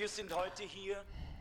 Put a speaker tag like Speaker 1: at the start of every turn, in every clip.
Speaker 1: Wir sind heute hier,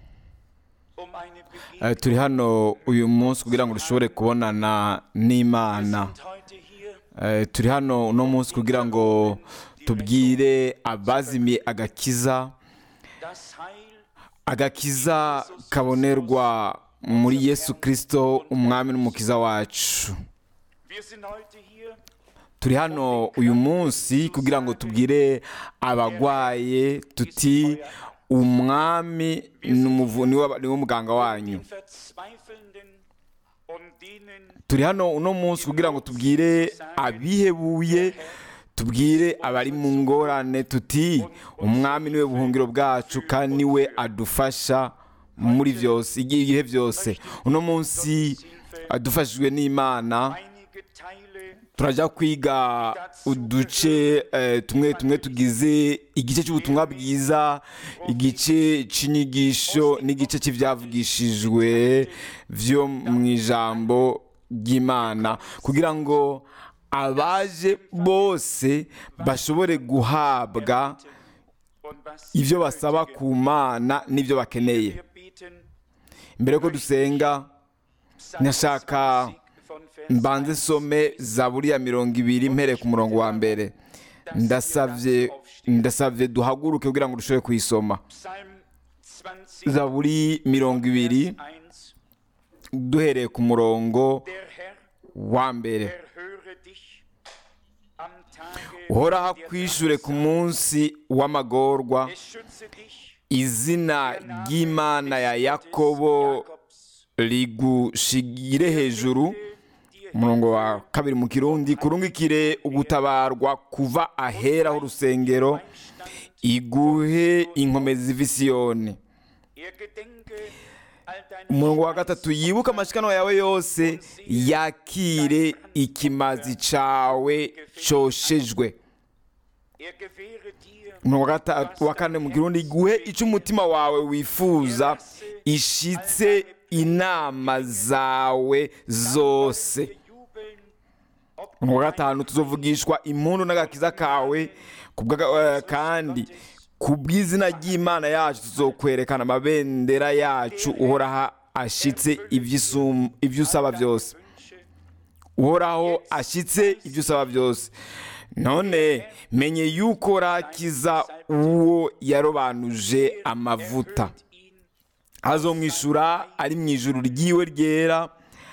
Speaker 1: um eine
Speaker 2: Eh,
Speaker 1: Begegnung.
Speaker 2: turi hano uyu munsi kugira ngo dushobore kubonana
Speaker 1: Wir
Speaker 2: n'imana
Speaker 1: sind heute hier,
Speaker 2: Eh, turi hano uno munsi kugira ngo tubwire abazimiye agakiza
Speaker 1: das Heil
Speaker 2: agakiza kabonerwa muri yesu kirisito umwami n'umukiza wacu
Speaker 1: Wir sind heute hier,
Speaker 2: turi hano uyu munsi kugira ngo tubwire abagwaye tuti umwami ni umuvu- ni we- ni we muganga wanyu
Speaker 1: den Verzweifelnden und denen,
Speaker 2: turi hano uno munsi kugira ngo tubwire abihebuye tubwire abari mu ngorane tuti umwami niwe buhungiro bwacu kandi niwe adufasha muri byose igihe byose uno munsi adufashijwe n'imana
Speaker 1: einige Teile
Speaker 2: turajya kwiga uduce eh, tumwe tumwe tugize igice cy'ubutumwa bwiza igice cy'inyigisho n'igice cy'ibyavugishijwe byo mu ijambo ry'imana kugira ngo abaje bose bashobore guhabwa
Speaker 1: und was
Speaker 2: ibyo basaba ku mana n'ibyo bakeneye
Speaker 1: wir beten,
Speaker 2: mbere yuko dusenga
Speaker 1: Psalm
Speaker 2: Ndashaka
Speaker 1: 20 von Vers
Speaker 2: mbanze
Speaker 1: 1.
Speaker 2: some zaburi ya mirongo ibiri mpereye ku murongo wa mbere ndasabye ndasabye duhaguruke kugira ngo dushobore kuyisoma
Speaker 1: Psalm 20,
Speaker 2: zaburi mirongo ibiri
Speaker 1: Vers 1.
Speaker 2: duhereye ku murongo
Speaker 1: Der Herr
Speaker 2: wa mbere
Speaker 1: erhöre dich am Tage
Speaker 2: uhoraho
Speaker 1: der
Speaker 2: akwishure ku munsi w'amagorwa
Speaker 1: Es schütze dich
Speaker 2: izina ry'imana ya yakobo
Speaker 1: Jakobs.
Speaker 2: rigushigire hejuru umurongo wa kabiri mu kirundi kurungikire ugutabarwa kuva ahera h'urusengero iguhe inkomezi z'ifisiyoni
Speaker 1: Er gedenke all deine
Speaker 2: umurongo wa gatatu yibuke amashikanwa yawe yose yakire ikimazi cawe coshejwe
Speaker 1: Er gewähre dir
Speaker 2: umurongo wa gatatu wa kane mu kirundi iguhe icyo umutima wawe wifuza ishitse inama zawe zose
Speaker 1: bejubeln, ob
Speaker 2: umurongo wa gatanu tuzovugishwa impundu n'agakiza kawe kubwa- eh, kandi ku bw'izina ry'imana yacu tuzokwerekana amabendera yacu uhoraho ashitse ibyo isum- ibyo usaba byose
Speaker 1: Wünsche.
Speaker 2: uhoraho ashyitse ibyo usaba byose none menye yuko rakiza uwo yarobanuje amavuta
Speaker 1: Hört ihn
Speaker 2: azomwishyura ari mu ijuru ryiwe ryera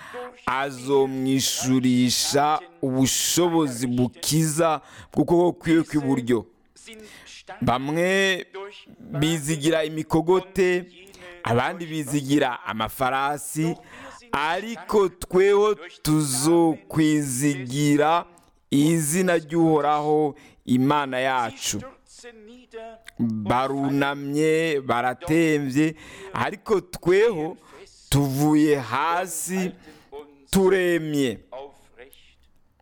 Speaker 2: azomwishyurisha ubushobozi bukiza bw'ukuboko kwiwe kw'iburyo
Speaker 1: sind stark
Speaker 2: bamwe
Speaker 1: durch
Speaker 2: bizigira imikogote abandi bizigira amafarasi ariko tweho tuzokwizigira izina ry'uhoraho imana yacu
Speaker 1: Stürze nieder
Speaker 2: barunamye baratembye ariko tweho tuvuye hasi
Speaker 1: uns
Speaker 2: turemye
Speaker 1: aufrecht.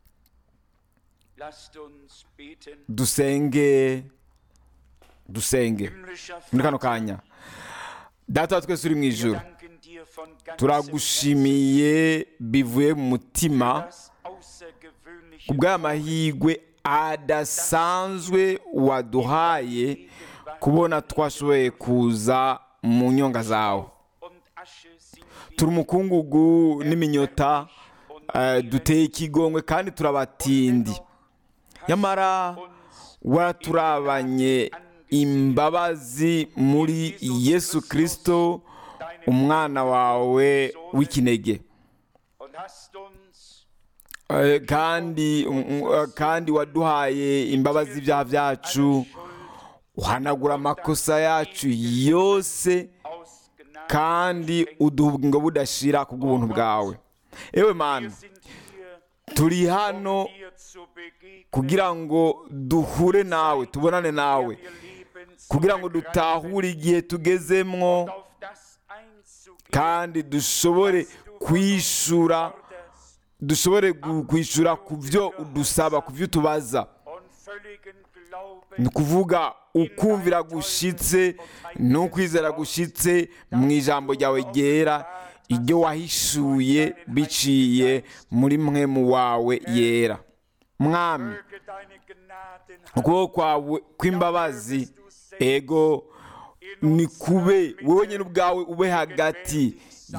Speaker 1: Lasst uns beten.
Speaker 2: dusenge dusenge
Speaker 1: Himmlischer
Speaker 2: muri kano
Speaker 1: Vater,
Speaker 2: kanya data wa twese uri mu
Speaker 1: wir
Speaker 2: ijuru
Speaker 1: danken dir von ganzem
Speaker 2: turagushimiye bivuye mu mutima
Speaker 1: Herzen das außergewöhnliche
Speaker 2: ku bw'amahirwe adasanzwe waduhaye kubona twashoboye kuza mu nyonga zawe
Speaker 1: und Asche sind wir
Speaker 2: turi umukungugu n'iminyota eh, duteye ikigongwe kandi turabatindi nyamara waraturabanye imbabazi muri yesu kirisito umwana wawe w'ikinege
Speaker 1: und hast uns
Speaker 2: Eh, kandi mm, eh, kandi waduhaye imbabazi z'ibyaha byacu uhanagura amakosa yacu yose
Speaker 1: aus Gnade
Speaker 2: kandi uduha ubugingo budashira ku bw'ubuntu bwawe ewe mana
Speaker 1: sind hier,
Speaker 2: turi hano
Speaker 1: um dir zu begegnen.
Speaker 2: kugira ngo duhure nawe tubonane nawe
Speaker 1: Ihr Leben zu
Speaker 2: kugira ngo
Speaker 1: ergreifen,
Speaker 2: dutahure igihe tugezemwo
Speaker 1: auf das einzugehen,
Speaker 2: kandi dushobore kwishura
Speaker 1: das
Speaker 2: dushobore gu- kwishura ku byo udusaba ku byo utubaza
Speaker 1: und völligen Glauben
Speaker 2: ni ukuvuga ukumvira gushitse n'ukwizera gushitse mu ijambo ryawe ryera iryo wahishuye biciye muri mwe mu wawe yera mwami
Speaker 1: möge deine Gnaden
Speaker 2: ukuboko kwawe kw'imbabazi ego
Speaker 1: in
Speaker 2: ni
Speaker 1: uns
Speaker 2: kube wowe nyine ubwawe ube hagati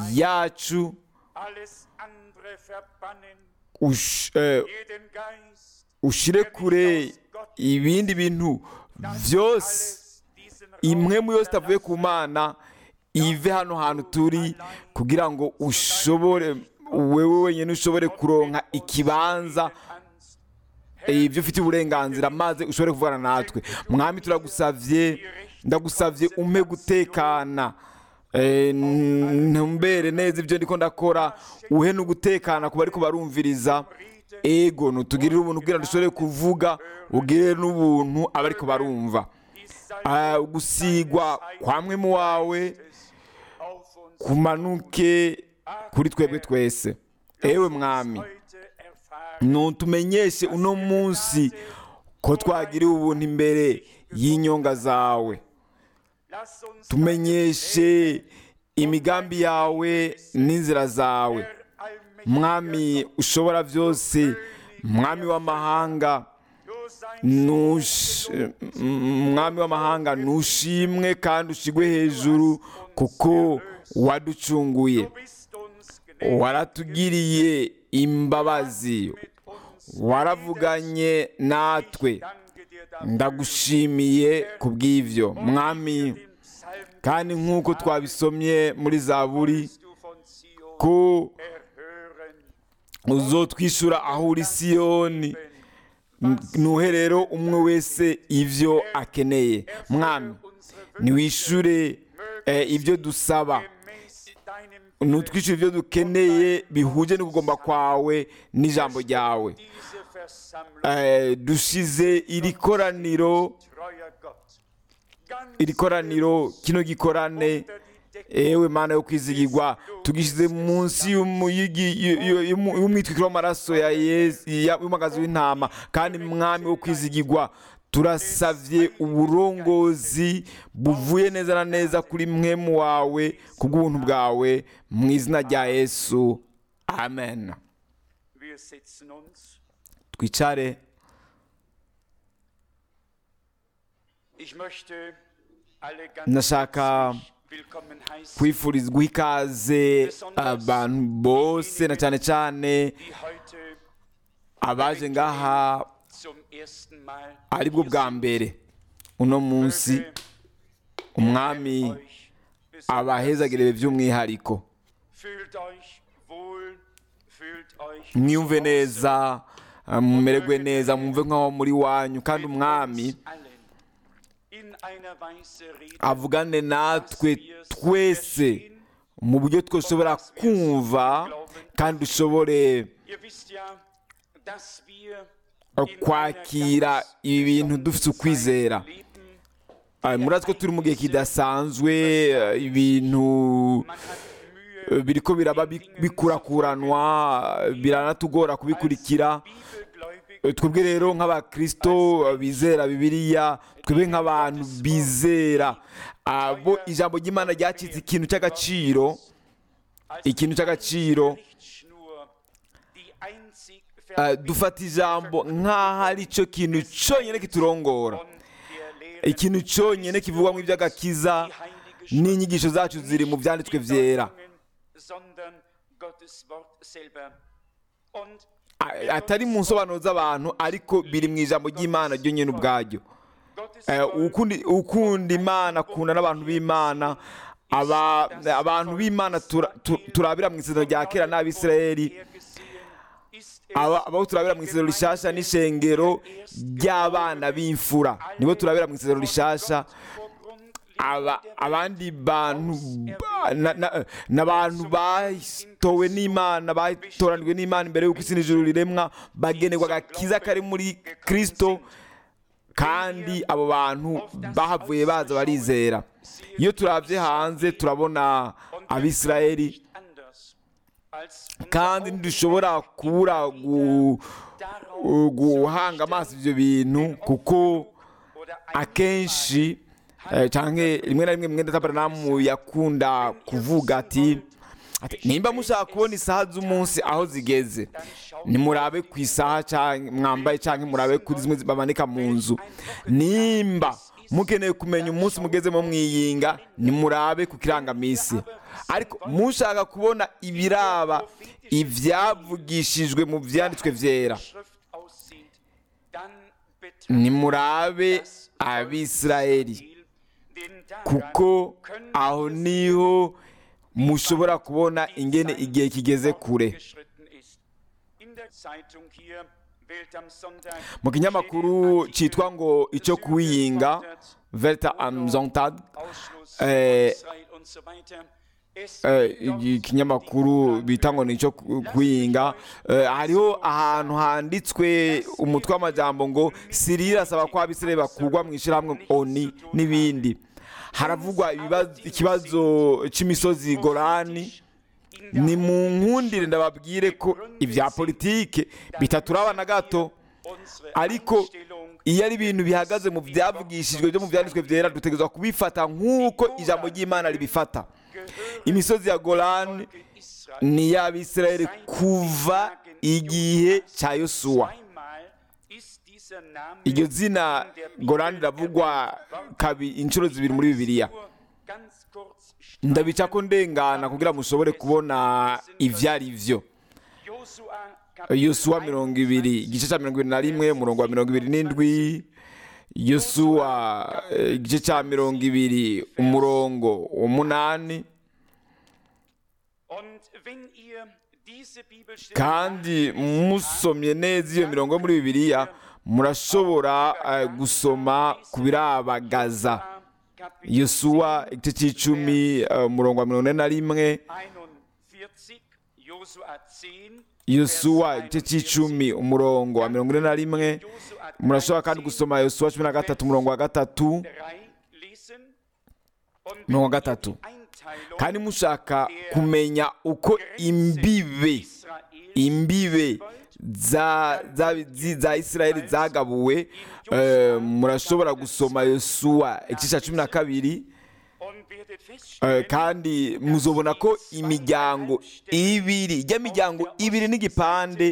Speaker 2: yacu
Speaker 1: alles andere verbannen,
Speaker 2: ush- eh,
Speaker 1: jeden Geist,
Speaker 2: ushire kure ibindi bintu byose
Speaker 1: alles diesen
Speaker 2: imwe mu yose
Speaker 1: verlassen.
Speaker 2: itavuye ku mana ive hano hantu turi kugira ngo ushobore wewe wenyine ushobore kuronka ikibanza
Speaker 1: kannst.
Speaker 2: ibyo ufite uburenganzira maze ushobore kuvugana natwe mwami turagusavye ndagusavye umpe gutekana Eh, ntumbere neza ibyo ndiko ndakora uhe no gutekana ku bariko barumviriza ego nutugirire ubuntu kugira ngo dushobore kuvuga ugire n'ubuntu abariko barumva Ah, gusigwa kwa mwe mu wawe
Speaker 1: auf uns
Speaker 2: kumanuke kuri twebwe twese ewe mwami
Speaker 1: heute erfahren.
Speaker 2: nutumenyeshe uno munsi ko twagiriwe ubuntu imbere y'inyonga zawe
Speaker 1: Lass uns
Speaker 2: tumenyeshe imigambi yawe n'inzira zawe
Speaker 1: der allmächtige
Speaker 2: mwami ushobora byose mwami w'amahanga
Speaker 1: Du sein
Speaker 2: nush- m- mwami w'amahanga nushimwe kandi ushigwe hejuru kuko waducunguye
Speaker 1: Du bist uns gnädig
Speaker 2: waratugiriye imbabazi
Speaker 1: mit uns.
Speaker 2: waravuganye natwe
Speaker 1: Danke dir dafür.
Speaker 2: ndagushimiye ku bw'ibyo mwami
Speaker 1: Den Psalm
Speaker 2: kandi nk'uko twabisomye muri zaburi
Speaker 1: du von Zion
Speaker 2: ko
Speaker 1: erhören.
Speaker 2: uzotwishyura aho uri siyoni nuhe rero umwe wese ibyo akeneye mwami niwishyure eh, ibyo dusaba
Speaker 1: Gemäß deinem
Speaker 2: nutwishyure ibyo dukeneye bihuje no kugomba kwawe n'ijambo ryawe
Speaker 1: diese Versammlung,
Speaker 2: Eh, dushize iri koraniro
Speaker 1: treuer Gott, ganz
Speaker 2: iri koraniro kino gikorane
Speaker 1: unter die Decke
Speaker 2: ewe mana yo kwizigirwa tugishyize munsi y'umuyigi- y- y- y'umu- y'umwitwikiro w'amaraso ya Yesu- ya- y'umagazi w'intama kandi mwami wo kwizigirwa turasavye uburongozi buvuye neza na neza kuri mwemu wawe ku bw'ubuntu bwawe mu izina rya yesu amen
Speaker 1: Wir setzen uns.
Speaker 2: twicare
Speaker 1: Ich möchte alle ganz
Speaker 2: Ndashaka
Speaker 1: herzlich willkommen heißen,
Speaker 2: kwifuriza guha ikaze abantu bose na cyane cyane
Speaker 1: die heute
Speaker 2: abaje ngaha
Speaker 1: zum ersten Mal
Speaker 2: aribwo bwa mbere uno munsi
Speaker 1: Möge
Speaker 2: umwami
Speaker 1: euch besonders
Speaker 2: abahezagire by'umwihariko
Speaker 1: Fühlt euch wohl, fühlt euch
Speaker 2: mwiyumve
Speaker 1: zu Hause.
Speaker 2: neza eh, mumererwe neza mwumve nk'aho muri wanyu kandi
Speaker 1: Mit
Speaker 2: umwami
Speaker 1: uns allen in einer Weise reden,
Speaker 2: avugane natwe
Speaker 1: dass wir's
Speaker 2: twese
Speaker 1: verstehen.
Speaker 2: mu buryo twashobora kumva kandi dushobore
Speaker 1: Ihr wisst ja, dass wir
Speaker 2: eh,
Speaker 1: in
Speaker 2: kwakira
Speaker 1: einer ganz
Speaker 2: ibi bintu
Speaker 1: besonderen
Speaker 2: dufite
Speaker 1: Zeit
Speaker 2: ukwizera
Speaker 1: leben.
Speaker 2: Eh, murazi ko turi mu gihe kidasanzwe eh, ibintu
Speaker 1: Man hat Mühe,
Speaker 2: eh, biriko biraba bi- bikurakuranwa eh, biranatugora kubikurikira
Speaker 1: bibelgläubig
Speaker 2: Eh, twebwe rero nk'abakristo eh, bizera bibiliya twebwe nk'abantu bizera abo ijambo ry'imana ryacitse ikintu cy'agaciro
Speaker 1: als
Speaker 2: ikintu cy'agaciro
Speaker 1: Richtschnur, die einzig
Speaker 2: eh, dufata ijambo nk'aho ari cyo kintu cyonyine kiturongora
Speaker 1: von der Lehre
Speaker 2: ikintu cyonyine kivugwamo iby'agakiza n'inyigisho zacu ziri mu byanditswe byera
Speaker 1: sondern Gottes Wort selber. Und
Speaker 2: A- atari mu nsobanuro z'abantu ariko biri mu ijambo ry'imana ryo nyine ubwaryo
Speaker 1: Gottes
Speaker 2: Eh,
Speaker 1: Wort
Speaker 2: ukundi- ukunda imana akunda n'abantu b'imana aba- abantu b'imana tura- tu- turabira mu isezerano rya kera n'abisirayeli
Speaker 1: hergesehen ist es
Speaker 2: aba abo turabira mu isezerano rishasha n'ishengero ry'abana b'imfura nibo turabira mu isezerano rishasha aba abandi bantu ba- na- na- n'abantu batowe n'imana batoranijwe n'imana imbere y'uko isi n'ijuru riremwa bagenerwa agakiza kari muri kristo kandi abo bantu bahavuye baza barizera iyo turabye hanze turabona abisirayeli kandi ntidushobora kubura gu- guhanga amaso ibyo bintu kuko akenshi eh, canke rimwe na rimwe mwenda tabaranamu yakunda kuvuga ati ati, nimba mushaka kubona isaha z'umunsi aho zigeze nimurabe ku isaha canke mwambaye canke murabe kuri zimwe bamanika mu nzu nimba mukeneye kumenya umunsi mugezemo mwiyinga nimurabe ku kirangamisi ariko mushaka kubona ibiraba ibyavugishijwe mu byanditswe byera
Speaker 1: Schrift aussieht, dann betrachtet
Speaker 2: nimurabe abisirayeli
Speaker 1: den daran
Speaker 2: kuko
Speaker 1: können
Speaker 2: aho
Speaker 1: wir
Speaker 2: niho mushobora kubona
Speaker 1: die
Speaker 2: ingene
Speaker 1: Zeit
Speaker 2: igihe kigeze kure
Speaker 1: fortgeschritten ist. In der Zeitung hier Welt am Sonntag
Speaker 2: mu kinyamakuru cyitwa ngo icyo kuwiyinga verta amzontad
Speaker 1: Ausschluss
Speaker 2: äh,
Speaker 1: Israel und so weiter. Es
Speaker 2: Eh,
Speaker 1: wird
Speaker 2: iki kinyamakuru bita ngo ni icyo ku- kuyinga Eh, hariho ahantu handitswe umutwe w'amajambo ngo siriya irasaba ko abisirayeli bakurwa mu ishyirahamwe oni n'ibindi haravugwa ibibazo- ikibazo cy'imisozi gorani ni mu nkundire ndababwire ko ibya politike bitaturaba na gato
Speaker 1: unsere
Speaker 2: ariko
Speaker 1: Einstellung
Speaker 2: iyo ari ibintu bihagaze mu byavugishijwe byo mu byanditswe byera dutegerezwa kubifata nk'uko ijambo ry'imana ribifata imisozi ya golani
Speaker 1: Israel
Speaker 2: ni iy'abisirayeli kuva igihe cya yosuwa
Speaker 1: Zweimal ist dieser Name
Speaker 2: iryo zina
Speaker 1: in der Bibel
Speaker 2: golani riravugwa kabi inshuro zibiri muri bibiliya
Speaker 1: nur ganz kurz
Speaker 2: ndabica ko ndengana kugira mushobore kubona ibyo ari byo
Speaker 1: Josua Kapitel
Speaker 2: yosuwa mirongo ibiri igice cya mirongo ibiri na rimwe umurongo wa mirongo ibiri n'indwi yosuwa eh, igice cya mirongo ibiri umurongo umunani
Speaker 1: Und wenn ihr diese Bibelstelle
Speaker 2: kandi musomye neza iyo mirongo yo muri bibiliya murashobora eh, gusoma ku birabagaza
Speaker 1: Kapitel
Speaker 2: yosuwa igice cy'icumi eh, umurongo wa mirongo ine na rimwe
Speaker 1: 41, Josua 10,
Speaker 2: yosuwa igice cy'icumi umurongo wa mirongo ine na rimwe
Speaker 1: Josua
Speaker 2: murashobora kandi gusoma yosuwa cumi na gatatu umurongo wa gatatu
Speaker 1: 3 lesen. Und wenn
Speaker 2: mirongo
Speaker 1: ihr
Speaker 2: gatatu
Speaker 1: die Einteilung
Speaker 2: kandi mushaka kumenya uko imbibe
Speaker 1: Israels
Speaker 2: imbibe za za zi- za isirayeli zagabuwe eh, murashobora gusoma yosuwa igice cya cumi na kabiri
Speaker 1: und werdet
Speaker 2: eh,
Speaker 1: feststellen,
Speaker 2: kandi muzobona ko imiryango ibiri ijya miryango ibiri n'igipande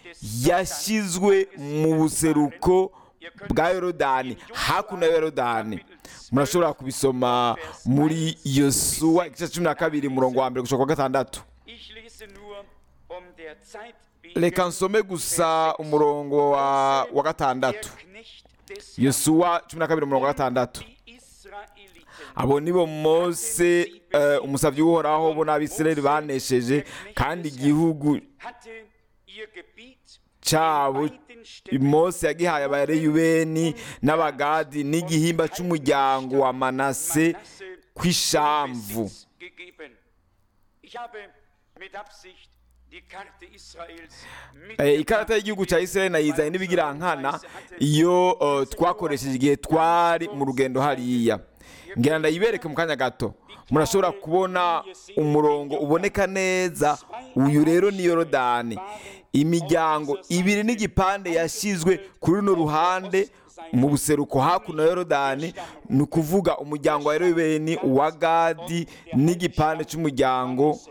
Speaker 2: yashyizwe mu buseruko bwa yorodani hakuno ya yorodani murashobora kubisoma muri yosuwa igice cya cumi na kabiri umurongo wa mbere gushaka kwa gatandatu
Speaker 1: ich lese nur um der Zeit wegen
Speaker 2: reka nsome gusa umurongo wa, wa
Speaker 1: der
Speaker 2: gatandatu
Speaker 1: Knecht des
Speaker 2: yosuwa cumi na kabiri umurongo wa gatandatu
Speaker 1: die Israeliten
Speaker 2: abo nibo mose eh, umusabyi w'uhoraho bo n'abisirayeli banesheje kandi igihugu
Speaker 1: hatte ihr Gebiet
Speaker 2: cyabo
Speaker 1: beiden Stämmen
Speaker 2: mose yagihaye abareyubeni n'abagadi n'igihimba cy'umuryango wa manase
Speaker 1: Manasse
Speaker 2: kw'ishamvu
Speaker 1: Besitz gegeben. Ich habe mit Absicht die Karte Israels
Speaker 2: Eh, ikarata y'igihugu cya isirayeli nayizanye n'ibigirankana iyo eh, twakoresheje igihe twari mu rugendo hariya ngira ndayibereke mu kanya gato murashobora kubona umurongo uboneka neza uyu rero ni yorodani imiryango ibiri n'igipande yashyizwe kuri runo ruhande mu buseruko hakuno ya yorodani ni ukuvuga umuryango wa yerobeni uwa gadi n'igipande cy'umuryango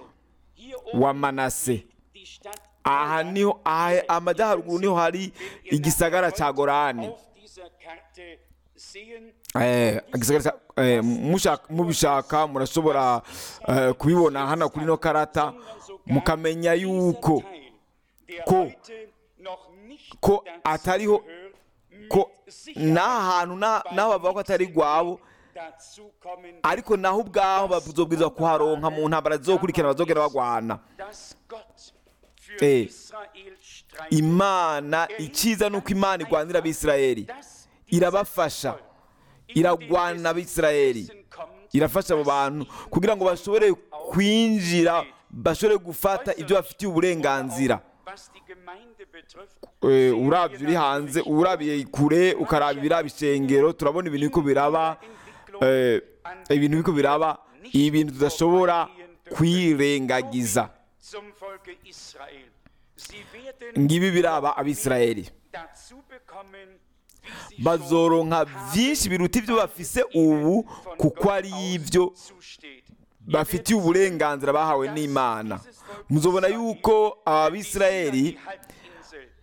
Speaker 2: wa manase
Speaker 1: die Stadt
Speaker 2: aha niho aha amajyaruguru niho hari igisagara cya gorani
Speaker 1: auf dieser Karte sehen.
Speaker 2: Eh, igisagara cya- eh, mushaka- mubishaka murashobora eh, kubibona hano kuri ino karata mukamenya yuko
Speaker 1: Der
Speaker 2: ko-
Speaker 1: heute noch nicht
Speaker 2: ko
Speaker 1: dazu
Speaker 2: atariho
Speaker 1: gehört,
Speaker 2: ko
Speaker 1: mit Sicherheit
Speaker 2: n'aha hantu na- n'aho bavuga ko atari rwabo
Speaker 1: dazu kommen,
Speaker 2: ariko naho ubwaho bazobwirizwa kuharonka mu ntambara zizokurikirana bazogenda bagwana
Speaker 1: dass Gott für
Speaker 2: Eh,
Speaker 1: Israel streitet.
Speaker 2: imana icyiza ni uko imana irwanira abisirayeli
Speaker 1: dass
Speaker 2: irabafasha iragwana abisirayeli
Speaker 1: kommt,
Speaker 2: irafasha abo bantu kugira ngo bashobore kwinjira bashobore gufata ibyo bafitiye uburenganzira
Speaker 1: was die Gemeinde betrifft,
Speaker 2: Eh, urabye uri hanze urabiye kure ukaraba ibiraba ishengero turabona ibintu biko biraba eh, ibintu biko biraba ibintu tudashobora kwirengagiza
Speaker 1: zum Volke Israel. Sie werden
Speaker 2: ngibi biraba abisirayeli
Speaker 1: dazu bekommen, wie sie
Speaker 2: bazoronka
Speaker 1: schon
Speaker 2: byinshi biruta ibyo bafise ubu
Speaker 1: von
Speaker 2: kuko
Speaker 1: Gott
Speaker 2: ari
Speaker 1: aus
Speaker 2: ibyo
Speaker 1: zusteht.
Speaker 2: bafitiye uburenganzira bahawe n'imana muzobona yuko abisirayeli
Speaker 1: Die Halbinsel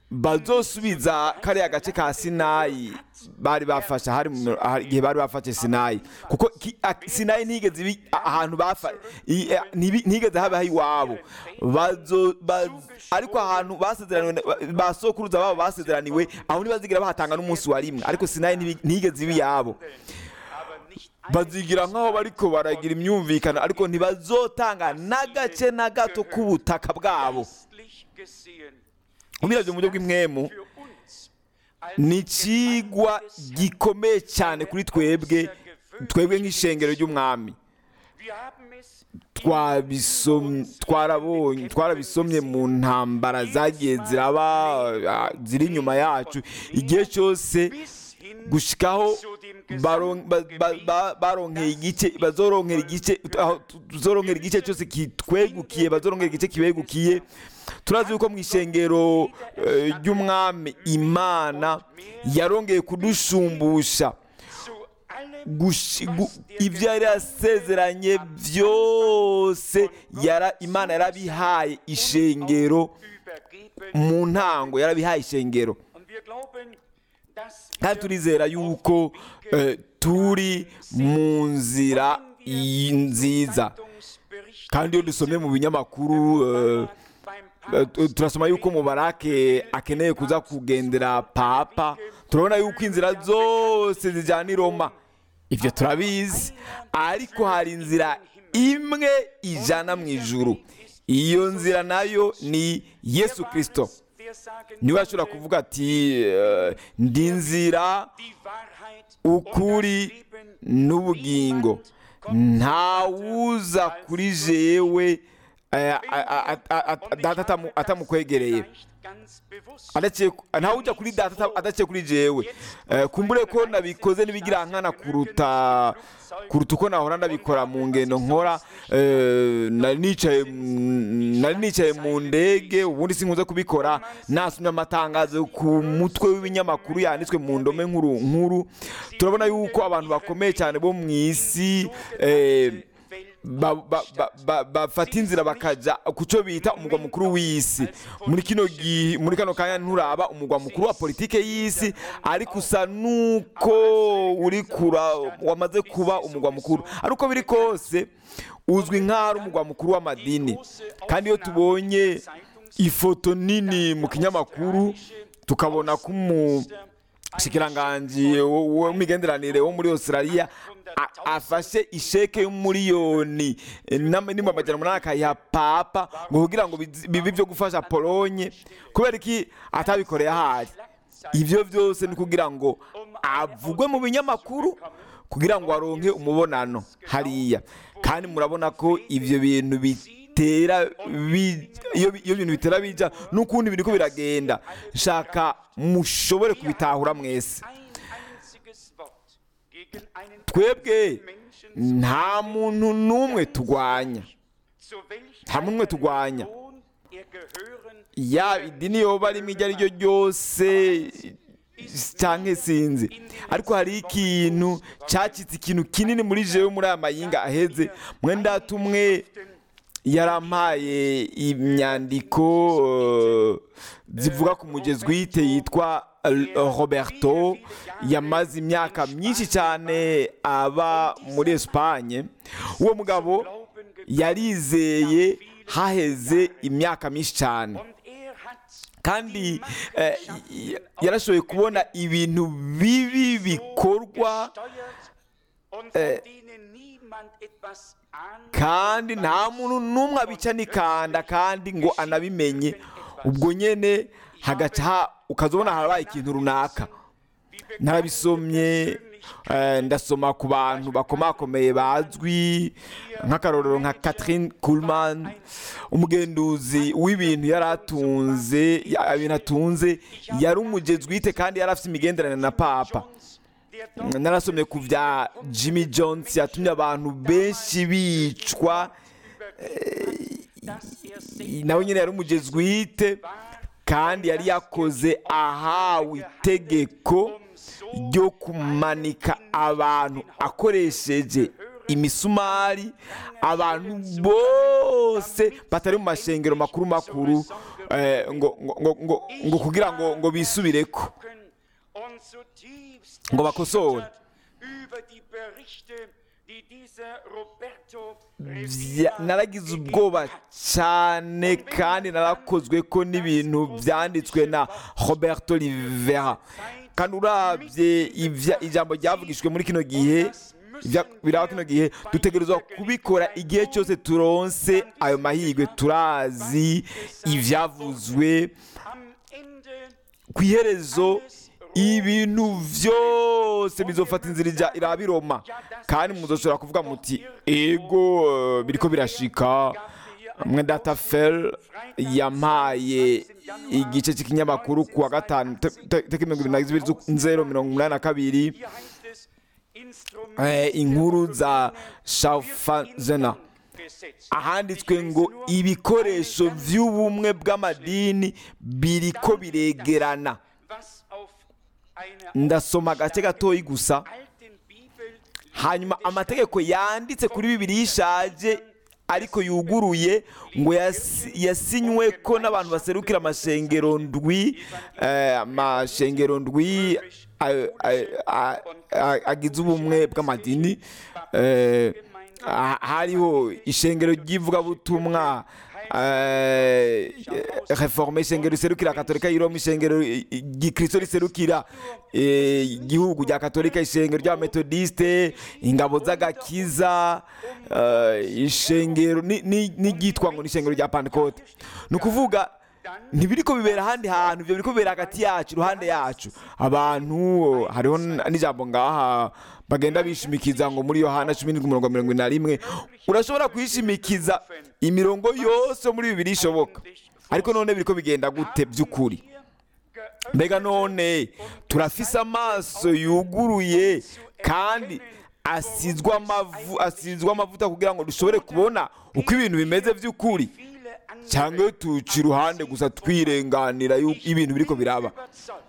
Speaker 2: bazosubiza kariya gace ka sinayi bari bafashe hari mu- aha- igihe bari bafashe sinayi kuko ki- a- sinayi ntigeze ibi a- ahantu bafa i- a- ntibi- ntigeze habaho iwabo Bazo- ba- ariko ahantu basezeraniwe na- ba sokuruza babo basezeraniwe aho ntibazigira bahatanga n'umunsi wa rimwe ariko sinayi ntibi- ntigeze iba iyabo
Speaker 1: aber nicht
Speaker 2: bazigira nk'aho bariko baragira imyumvikano ariko ntibazotanga n'agace na gato k'ubutaka bwabo
Speaker 1: geistlich gesehen
Speaker 2: ubiravye mu buryo bw'imwemu
Speaker 1: für uns
Speaker 2: ni ikigwa gikomeye cyane kuri twebwe twebwe nk'ishengero ry'umwami
Speaker 1: wir haben es
Speaker 2: twabisomye twarabonye twarabisomye mu ntambara zagiye ziraba ah, ziri inyuma yacu igihe cyose
Speaker 1: bis hin
Speaker 2: gushikaho
Speaker 1: zu dem
Speaker 2: baron- ba- ba- ba- baronkeye igice bazoronkera igice aho tuzoronkera igice cyose kitwegukiye bazoronkera igice kibegukiye turazi yuko mu ishengero eh, ry'umwami imana yarongeye kudushumbusha
Speaker 1: zu allem
Speaker 2: gushi- gu- ibyo yari yasezeranye byose yara imana yarabihaye ishengero
Speaker 1: übergeben
Speaker 2: mu ntango yarabihaye ishengero
Speaker 1: und wir glauben dass
Speaker 2: kandi turizera yuko eh, turi mu nzira i- nziza
Speaker 1: Zeitungsberichte
Speaker 2: kandi iyo dusomye mu binyamakuru eh,
Speaker 1: beim
Speaker 2: eh, tu- turasoma yuko mubarake akeneye kuza kugendera papa turabona yuko inzira zose zijyana i roma ibyo turabizi ariko hari inzira imwe ijana mu ijuru iyo nzira nayo ni yesu kirisito
Speaker 1: der sagen
Speaker 2: niwe ashobora kuvuga ati eh, ndi inzira
Speaker 1: die Wahrheit
Speaker 2: ukuri n'ubugingo ntawuza kuri jewe eh, a- a- a- a- a- data atamu- atamukwegereye
Speaker 1: vielleicht ganz bewusst
Speaker 2: adaciye ntawujya kuri data ata- adaciye kuri jewe Eh, kumbure ko nabikoze n'ibigira nkana kuruta kuruta uko nahora ndabikora mu ngendo nkora eh, nari nicaye mu- nari nicaye mu ndege ubundi sinkunze kubikora nasomye amatangazo ku mutwe w'ibinyamakuru yanditswe mu ndome nkuru nkuru turabona yuko abantu bakomeye cyane bo mu isi eh, ba- ba- ba- ba- bafata inzira bakajya ku cyo bita umugwa mukuru w'isi muri kino gihe muri kano kanya nturaba umugwa mukuru wa politike y'isi ariko usa nuko uri kura wamaze kuba umugwa mukuru ariko biri kose uzwi nk'aho ari umugwa mukuru w'amadini kandi iyo tubonye ifoto nini mu kinyamakuru tukabona ko umu shikiranganji w'imigenderanire wo muri australia a- afashe isheke y'umuriyoni nimba amajana umunani akayiha papa ngo kugira ngo bizi- bibe ibyo gufasha polonye kubera iki atabikoreye ahari ibyo byose ni kugira ngo avugwe mu binyamakuru kugira ngo aronke umubonano hariya kandi murabona ko ibyo bintu bitera bi- iyo bi- iyo bintu bitera bija n'ukundi biriko biragenda nshaka mushobore kubitahura mwese
Speaker 1: ein einziges Wort gegen einen
Speaker 2: twebwe
Speaker 1: Menschen
Speaker 2: nta muntu n'umwe turwanya
Speaker 1: zu welch
Speaker 2: nta muntu n'umwe turwanya
Speaker 1: Religion er gehören
Speaker 2: yaba idini yoba arimo iryo ari ryo ryose cyangwa sinzi ariko hari ikintu cyacitse ikintu kinini muri jewe muri aya mayinga aheze mwenda tumwe yarampaye imyandiko eh, zivuga ku mugezi wite yitwa eh, roberto yamaze imyaka myinshi cyane aba muri esipanye uwo mugabo yarizeye haheze imyaka myinshi cyane
Speaker 1: und er hat
Speaker 2: kandi eh, y- yarashoboye kubona ibintu bibi bikorwa
Speaker 1: steuert und von denen niemand etwas ahnt
Speaker 2: kandi nta muntu n'umwe abica n'ikanda kandi ngo anabimenye ubwo nyine hagaca ha- ukazabona harabaye ikintu runaka narabisomye eh, ndasoma ku bantu bakomakomeye bazwi nk'akarorero nka Catherine Kuhlman umugenduzi w'ibintu yari atunze ya- ibintu atunze yari umugezwite kandi yari afite imigenderanire na papa
Speaker 1: der
Speaker 2: narasomye ku bya Jimmy Jones yatumye abantu benshi bicwa
Speaker 1: dass er selbst
Speaker 2: nawe nyine yari umugezwite kandi yari yakoze ahawe itegeko ryo kumanika abantu akoresheje imisumari abantu bose batari mu mashengero makuru makuru eh, ngo ngo ngo ngo ngo kugira ngo ngo bisubireko
Speaker 1: und zutiefst
Speaker 2: Ngo bakosore.
Speaker 1: erschüttert über die Berichte, die dieser Roberto
Speaker 2: Vya-
Speaker 1: Rivera
Speaker 2: naragize
Speaker 1: gegeben
Speaker 2: ubwoba
Speaker 1: hat.
Speaker 2: cyane kandi narakozwe ko n'ibintu byanditswe na roberto rivera kandi urabye ibya- ijambo ryavugishijwe muri kino gihe ibya- biraba kino gihe dutegerezwa kubikora igihe cyose turonse ayo mahirwe turazi ibyavuzwe
Speaker 1: Am Ende
Speaker 2: ku iherezo ibintu byose bizofata inzira ijya iraba iroma kandi muzoshobora kuvuga muti ego eh, biriko birashika mwe data fel yampaye igice cy'ikinyamakuru ku wa gatanu te- te- tariki mirongo ibiri na zibiri z'u- mirongo umunani na kabiri
Speaker 1: hier heißt es Instrument
Speaker 2: eh, inkuru za shafazena
Speaker 1: Gesetz.
Speaker 2: ahanditswe ngo ibikoresho by'ubumwe bw'amadini biriko biregerana
Speaker 1: Was auf einer
Speaker 2: ndasoma agace gatoyi gusa
Speaker 1: alten Bibel
Speaker 2: hanyuma amategeko yanditse kuri bibiri ishaje ariko yuguruye ngo yasi- yasinywe ko n'abantu baserukira amashengero ndwi eh, amashengero ndwi a- a- a- a- agize ubumwe bw'amadini eh, ha- hariho ishengero ry'ivugabutumwa eh, reforme ishengero riserukira katolika y'iroma ishengero gikristo riserukira eh, igihugu rya katolika ishengero ry'abametodiste ingabo z'agakiza eh, ishengero ni- ni- n'iryitwa ngo ni ishengero rya pantekote ni ukuvuga ntibiriko bibera ahandi hantu ibyo biriko bibera hagati yacu iruhande yacu abantu hariho n- n'ijambo ngaha bagenda bishimikiza ngo muri yohana cumi n'indwi umurongo wa mirongo ine na rimwe urashobora kwishimikiza imirongo yose muri bibiri ishoboka ariko none biriko bigenda gute by'ukuri mbega none turafise amaso yuguruye kandi asizwe amavu asizwe amavuta kugira ngo dushobore kubona uko ibintu bimeze by'ukuri
Speaker 1: viele andere
Speaker 2: cyangwa tuca iruhande gusa twirenganira yuko ibintu biriko biraba
Speaker 1: überzeugt.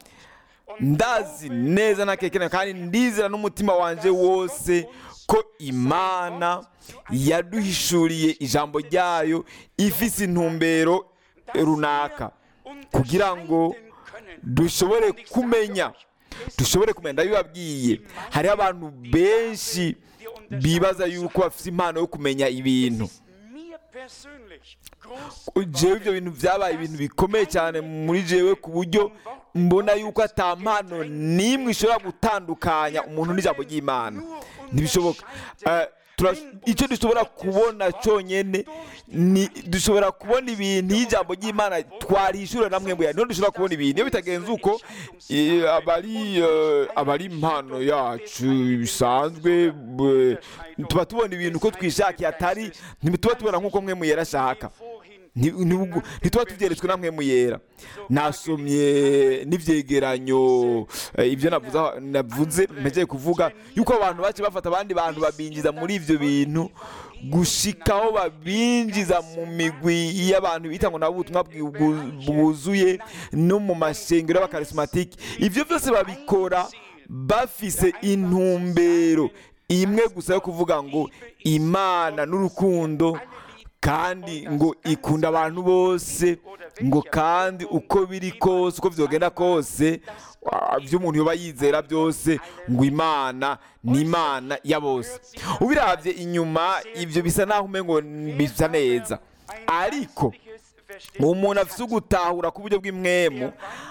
Speaker 2: ndazi neza ntakekena kandi ndizera n'umutima wanje wose ko imana yaduhishuriye ijambo ryayo ifise intumbero runaka kugira ngo dushobore kumenya dushobore kumenya ndabibabwiye hariho abantu benshi bibaza yuko bafite impano yo kumenya ibintu
Speaker 1: Mir persönlich groß
Speaker 2: jewe ibyo bintu byabaye ibintu bikomeye cyane muri jewe ku buryo mbona yuko ata mpano n'imwe ishobora gutandukanya umuntu n'ijambo ry'imana ntibishoboka Eh, tura- icyo dushobora kubona cyonyine ni dushobora kubona ibintu iyo ijambo ry'imana twarishura namwe mbuya niho dushobora kubona ibintu iyo bitagenze uko eh, abari eh, abari impano yacu bisanzwe eh, tuba tubona ibintu uko twishakiye atari ntituba tubona nk'uko mwe muyera ashaka
Speaker 1: vorhin
Speaker 2: Nti- ntibugu- ntituba tubyeretswe namwe muyera nasomye n'ibyegeranyo eh, ibyo navuze aho- navuze mpegeye kuvuga yuko abantu bace bafata abandi bantu babinjiza muri ibyo bintu gushikaho babinjiza mu migwi y'abantu bita ngo nabo ubutumwa bwi- bwu- bwuzuye no mu mashengero y'abakarismatike ibyo byose babikora bafise intumbero imwe gusa yo kuvuga ngo imana n'urukundo kandi ngo ikunda abantu bose ngo kandi uko biri kose uko byogenda kose ah, ibyo umuntu yoba yizera byose ngo imana ni imana ya bose ubirabye inyuma ibyo bisa naho umengo bisa neza ariko umuntu afite ugutahura ku buryo bw'imwemu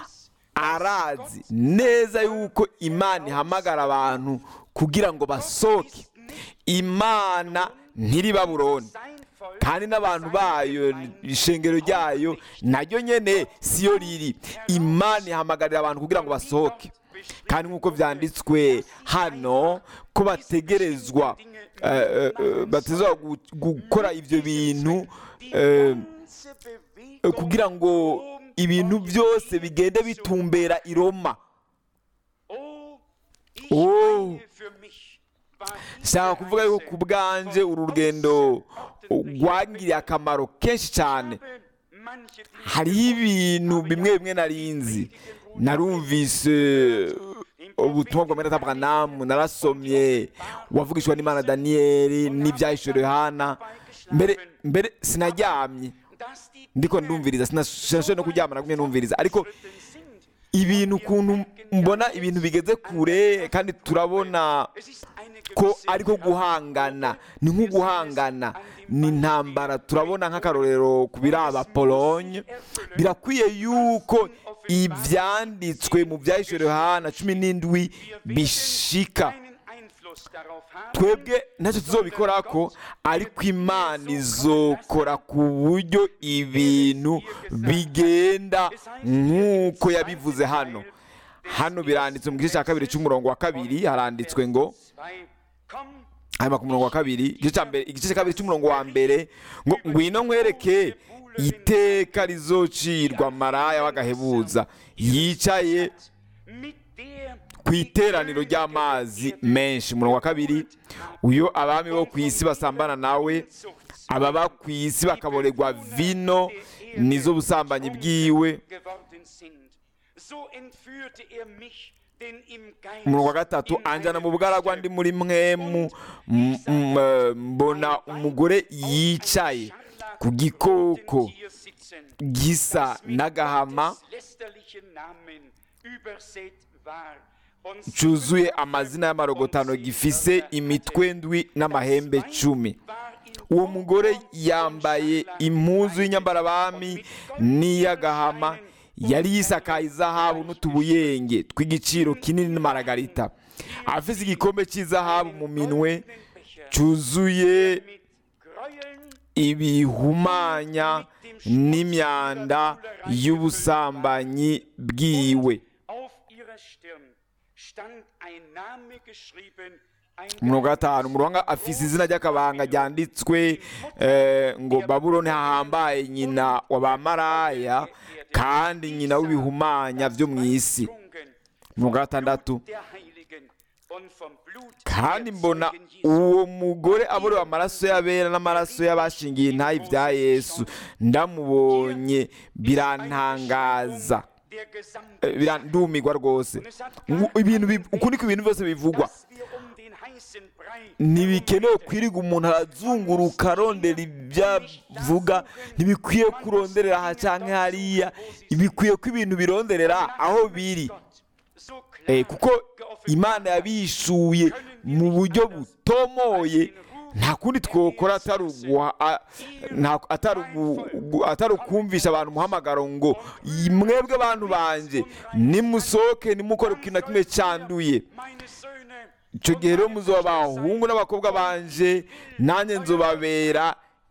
Speaker 2: arazi neza yuko imana ihamagara abantu kugira ngo basohoke imana ntiri babuloni kandi n'abantu bayo ishengero ryayo naryo nyene siyo riri imana ihamagarira abantu kugira ngo basohoke kandi nk'uko byanditswe hano ko bategerezwa eh, eh, eh, bategerezwa gu- gukora ibyo bintu eh, eh, kugira ngo ibintu byose bigende bitumbera i Roma Oh. nshaka kuvuga yuko ku bwanje uru rugendo rwangiriye akamaro kenshi cyane hariho ibintu bimwe bimwe narinzi narumvise ubutumwa bwa mwene Abrahamu narasomye wavugishwa n'imana daniyeli n'ibyahishuriwe hana mbere mbere sinaryamye
Speaker 1: dass die
Speaker 2: ndiko
Speaker 1: Dinge
Speaker 2: ndumviriza sinashoboye no kuryama nagumye numviriza ariko
Speaker 1: fortgeschritten sind.
Speaker 2: ibintu ukuntu mbona ibintu bigeze kure kandi turabona
Speaker 1: Es ist eine
Speaker 2: ko
Speaker 1: gewisse
Speaker 2: ariko guhangana ni nko guhangana ni intambara turabona nk'akarorero ku biraba polonye birakwiye yuko ibyanditswe mu byahishwe yohana cumi n'indwi bishika
Speaker 1: keinen Einfluss darauf haben,
Speaker 2: twebwe ntacyo tuzobikora ko ariko imana izokora ku buryo ibintu bigenda nk'uko yabivuze hano hano biranditse mu gice cya kabiri cy'umurongo wa kabiri haranditswe ngo
Speaker 1: zwei, komm,
Speaker 2: hanyuma ku murongo wa kabiri igice cya mbere igice cya kabiri cy'umurongo wa mbere ngo ngwino nkwereke iteka rizocirwa maraya w'agahebuza yicaye
Speaker 1: mit der
Speaker 2: ku iteraniro ry'amazi menshi umurongo wa kabiri uyo abami bo ku isi basambana nawe ababa ku isi bakaborerwa vino nizo busambanyi bwiwe
Speaker 1: geworden sind. So entführte er mich, denn im Geist
Speaker 2: umurongo wa gatatu
Speaker 1: in
Speaker 2: anjana mu
Speaker 1: einem
Speaker 2: bugaragwa ndi muri mwemu m- m- eh, mbona umugore yicaye ku gikoko
Speaker 1: Tier sitzen,
Speaker 2: gisa
Speaker 1: das mit
Speaker 2: n'agahama
Speaker 1: Gottes lästerlichen Namen übersät war. Und
Speaker 2: cyuzuye amazina y'amarogotano gifise imitwe ndwi n'amahembe cumi
Speaker 1: war in
Speaker 2: uwo mugore yambaye impuzu y'inyambarabami n'iy'agahama yari yisakaye izahabu n'utubuyenge tw'igiciro kinini n'amaragarita afise igikombe cy'izahabu mu minwe cyuzuye
Speaker 1: mit Gräueln
Speaker 2: ibihumanya n'imyanda y'ubusambanyi bwiwe
Speaker 1: auf ihrer Stirn stand ein Name geschrieben, ein
Speaker 2: umurongo wa gatanu umurongo afise izina ry'akabanga ryanditswe eh, ngo babuloni hahambaye nyina wa bamaraya kandi nyina w'ibihumanya byo mu isi
Speaker 1: Getrunken
Speaker 2: umurongo wa gatandatu
Speaker 1: der Heiligen und vom Blut
Speaker 2: kandi
Speaker 1: der
Speaker 2: mbona
Speaker 1: Zeugen Jesu.
Speaker 2: uwo mugore aborewe amaraso y'abera n'amaraso y'abashingiye intayi bya yesu ndamubonye birantangaza
Speaker 1: der gesamte
Speaker 2: Eh, birandumirwa rwose Ngu- ibintu bi- uku niko ibintu byose bivugwa
Speaker 1: dass wir um den heißen Brei
Speaker 2: ntibikenewe kwirirwa umuntu arazunguruka arondera ibyo avuga ntibikwiye kuronderera aha cyangwa hariya bikwiye ko ibintu bironderera aho biri
Speaker 1: so klar
Speaker 2: Eh, kuko imana yabishuye mu buryo butomoye nta kundi twokora atari uguha- a- nta- atari ugu- gu- atari ukumvisha abantu umuhamagaro ngo mwebwe abantu banje nimusohoke nimukore ku kintu na kimwe cyanduye
Speaker 1: meine Söhne
Speaker 2: icyo gihe rero muzoba abahungu n'abakobwa banje nanjye nzobabera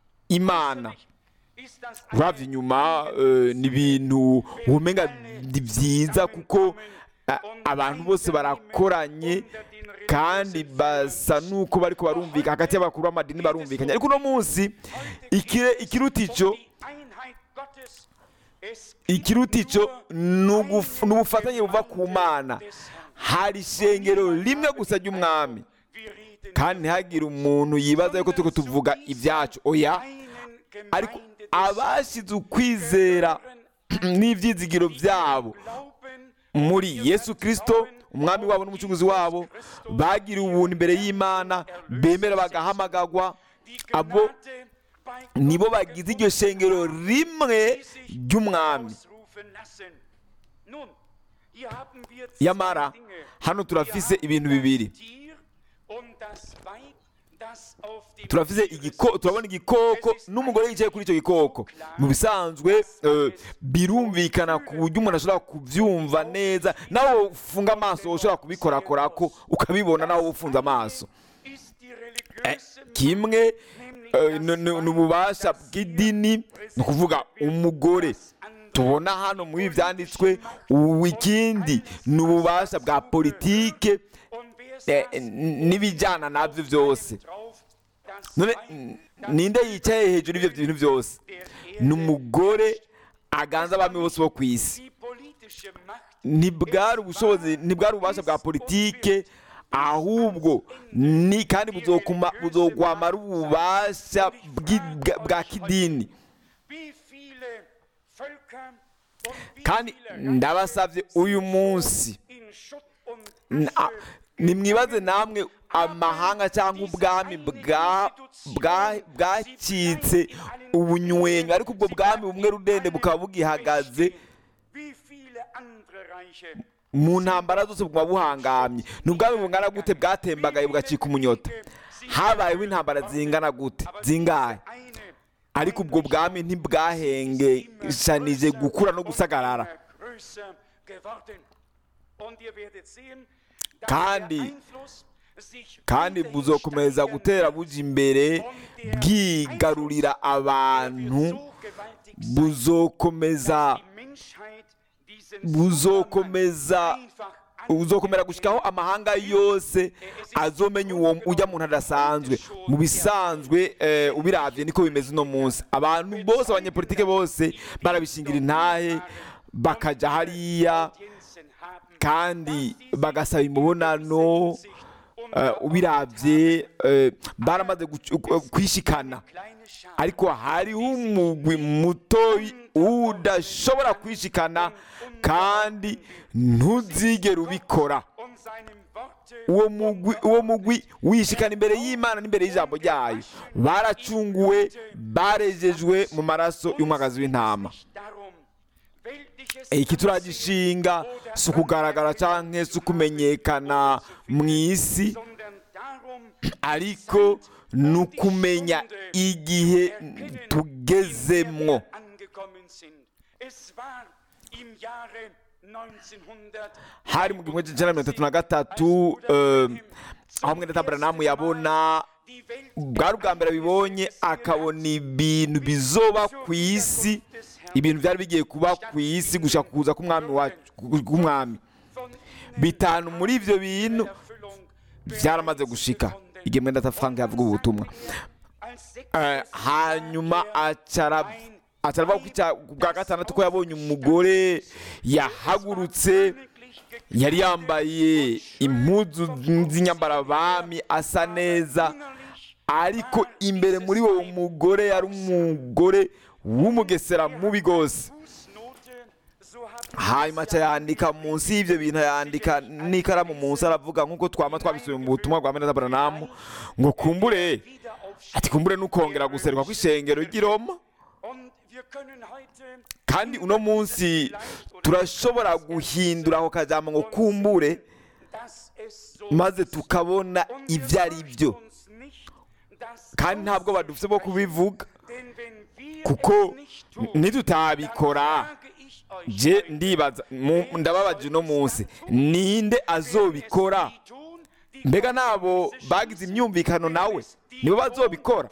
Speaker 2: imana
Speaker 1: ist das
Speaker 2: uravye inyuma eh, ni ibintu womenga ni byiza kuko a- abantu bose barakoranye kandi basa nuko bariko barumvikana hagati y'abakuru b'amadini barumvikanye ariko uno munsi ikire- ikiruta ico
Speaker 1: die Einheit Gottes es
Speaker 2: ikiruta ico ni uguf- ni ubufatanye buva ku mana hari ishengero rimwe gusa ry'umwami
Speaker 1: wir reden
Speaker 2: kandi ntihagire umuntu yibaza yuko turiko tuvuga ibyacu oya
Speaker 1: einen
Speaker 2: ariko
Speaker 1: Gemeinde des
Speaker 2: abashize ukwizera n'ibyizigiro byabo
Speaker 1: Glauben
Speaker 2: muri yesu kirisito umwami wabo n'umucunguzi wabo bagiriwe ubuntu imbere y'imana bemera bagahamagagwa
Speaker 1: die
Speaker 2: abo
Speaker 1: Gnade bei
Speaker 2: nibo bagize iryo shengero rimwe ry'umwami
Speaker 1: ausrufen lassen. Nun, hier haben wir zwei
Speaker 2: yamara
Speaker 1: Dinge.
Speaker 2: hano turafise ibintu bibiri
Speaker 1: Tier und das Weib, das auf dem
Speaker 2: turafise
Speaker 1: Tiere
Speaker 2: igiko
Speaker 1: sitzt.
Speaker 2: turabona igikoko n'umugore yicaye kuri icyo gikoko mu bisanzwe eh, birumvikana ku buryo umuntu ashobora kubyumva neza nawe ufunga amaso ushobora kubikorakorako ukabibona nawe ufunze amaso
Speaker 1: Ist die
Speaker 2: Eh,
Speaker 1: religiöse
Speaker 2: kimwe eh, ni- ni ni ububasha bw'idini ni ukuvuga umugore tubona hano muri ibi byanditswe ubu ikindi ni ububasha bwa politike
Speaker 1: und wer
Speaker 2: eh,
Speaker 1: saß
Speaker 2: n'ibijyana nabyo byose
Speaker 1: drauf, das
Speaker 2: none
Speaker 1: Weib,
Speaker 2: n-
Speaker 1: das
Speaker 2: ninde yicaye hejuru y'ibyo bintu byose
Speaker 1: der
Speaker 2: ni
Speaker 1: Erde,
Speaker 2: umugore aganza abami bose bo ku isi
Speaker 1: die politische Macht
Speaker 2: ntibwari ubushobozi ntibwari ububasha bwa politike ahubwo ni kandi buzokuma buzogwamara ububasha bw'i- bwa- bwa kidini
Speaker 1: wie viele Völker und wie
Speaker 2: kandi
Speaker 1: viele
Speaker 2: ndabasabye uyu munsi
Speaker 1: in Schutt und
Speaker 2: na-
Speaker 1: Asche
Speaker 2: nimwibaze namwe amahanga cyangwa ubwami bwa- bwa- bwacitse ubunywenyu ariko ubwo bwami bumwe rudende bukaba bugihagaze
Speaker 1: wie viele andere Reiche
Speaker 2: mu ntambara zose bukaba buhangamye ni ubwami bungana gute bwatembagaye bugacika umunyota habayeho intambara zingana gute zingahe
Speaker 1: eine
Speaker 2: ariko ubwo bwami ntibwahengeshanije gukura no gusagarara
Speaker 1: größer geworden. Und ihr werdet sehen, dass
Speaker 2: Kandi-
Speaker 1: der Einfluss sich
Speaker 2: kandi
Speaker 1: weiterhin
Speaker 2: buzokomeza
Speaker 1: steigern
Speaker 2: gutera
Speaker 1: wird.
Speaker 2: buja imbere bwigarurira abantu buzokomeza buzokomeza buzokomera gushikaho amahanga yose azomenya uwo ujya muntu adasanzwe mu bisanzwe eh, ubiravye niko bimeze uno munsi abantu bose abanyepolitike bose barabishingira intahe bakaja hariya kandi bagasaba imibonano eh, ubiravye eh, baramaze gucu- kwishikana ariko hariho umugwi mutoyi udashobora kwishikana kandi ntuzigere ubikora uwo mugwi uwo mugwi wishikana imbere y'imana n'imbere y'ijambo ryayo baracunguwe barejejwe mu maraso y'umwagazi w'intama iki turagishinga si ukugaragara cyangwa si ukumenyekana mu isi ariko ni ukumenya igihe tugezemwo hari mu gihumbi kimwe mirongo itatu na gatatu eh, aho mwene taburanamu yabona bwari ubwa mbere abibonye akabona ibintu bizoba ku isi ibintu byari bigiye kuba ku isi gushaka kuza k'umwami wacu k'umwami bitanu muri ibyo bintu byaramaze gushika igihe mwenda tafanga yavuga ubu butumwa Eh, hanyuma acara acara ku cya- ku bwa gatandatu ko yabonye umugore yahagurutse yari yambaye impuzu z'inyambarabami asa neza ariko imbere muri uwo mugore yari umugore w'umugesera mubi rwose hanyuma aca yandika munsi y'ibyo bintu yandika n'ikaramu munsi aravuga nk'uko twama twabisubiye mu butumwa bwa meneza baranamu ngo kumbure ati kumbure n'ukongera guserwa kw'ishengero ry'i Roma kandi uno munsi turashobora guhindura ako kajambo ngo kumbure maze tukabona ibyo ari byo kandi ntabwo badufite bo kubivuga kuko nitutabikora je ndibaza mu- ndababaje uno munsi ninde azobikora mbega nabo bagize imyumvikano nawe nibo bazobikora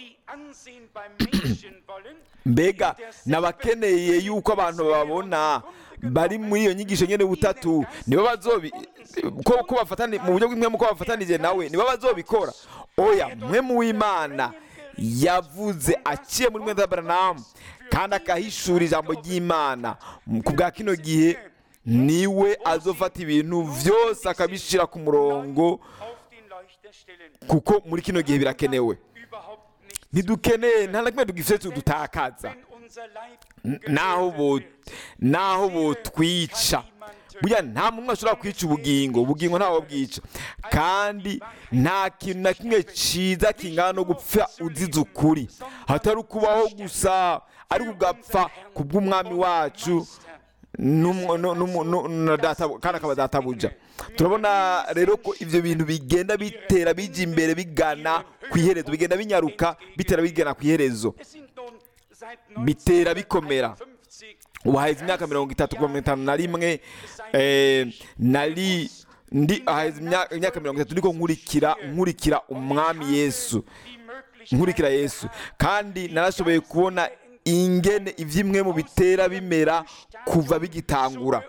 Speaker 2: mbega nabakeneye yuko abantu babona bari muri iyo nyigisho nyene butatu nibo bazobi ko ko bafatani mu buryo bw'imwe ko bafatanije nawe nibo bazobikora oya mwe mu w'imana yavuze aciye muri mwenda Branham kandi akahishura ijambo ry'imana ku bwa kino gihe niwe azofata ibintu byose akabishyira ku murongo kuko muri kino gihe birakenewe ntidukeneye nta na kimwe tugifite tudutakaza N- naho bo naho botwica burya nta muntu ashobora kwica ubugingo ubugingo ntawe bwica kandi nta kintu na kimwe cyiza kingana no gupfa uzize ukuri hatari ukubaho gusa ariko ugapfa ku bw'umwami wacu n'umu- nu- numu- nu- na data- kandi akaba databuja turabona rero ko ibyo bintu bigenda bitera bijya imbere bigana ku iherezo bigenda binyaruka bitera bigana ku iherezo bitera bikomera ubu haheze imyaka mirongo itatu kuva mirongo itanu na rimwe eh, nari ndi haheze imya- imyaka mirongo itatu ndiko nkurikira nkurikira umwami yesu nkurikira yesu kandi narashoboye kubona ingene ivyimwe mu bitera bimera kuva bigitangura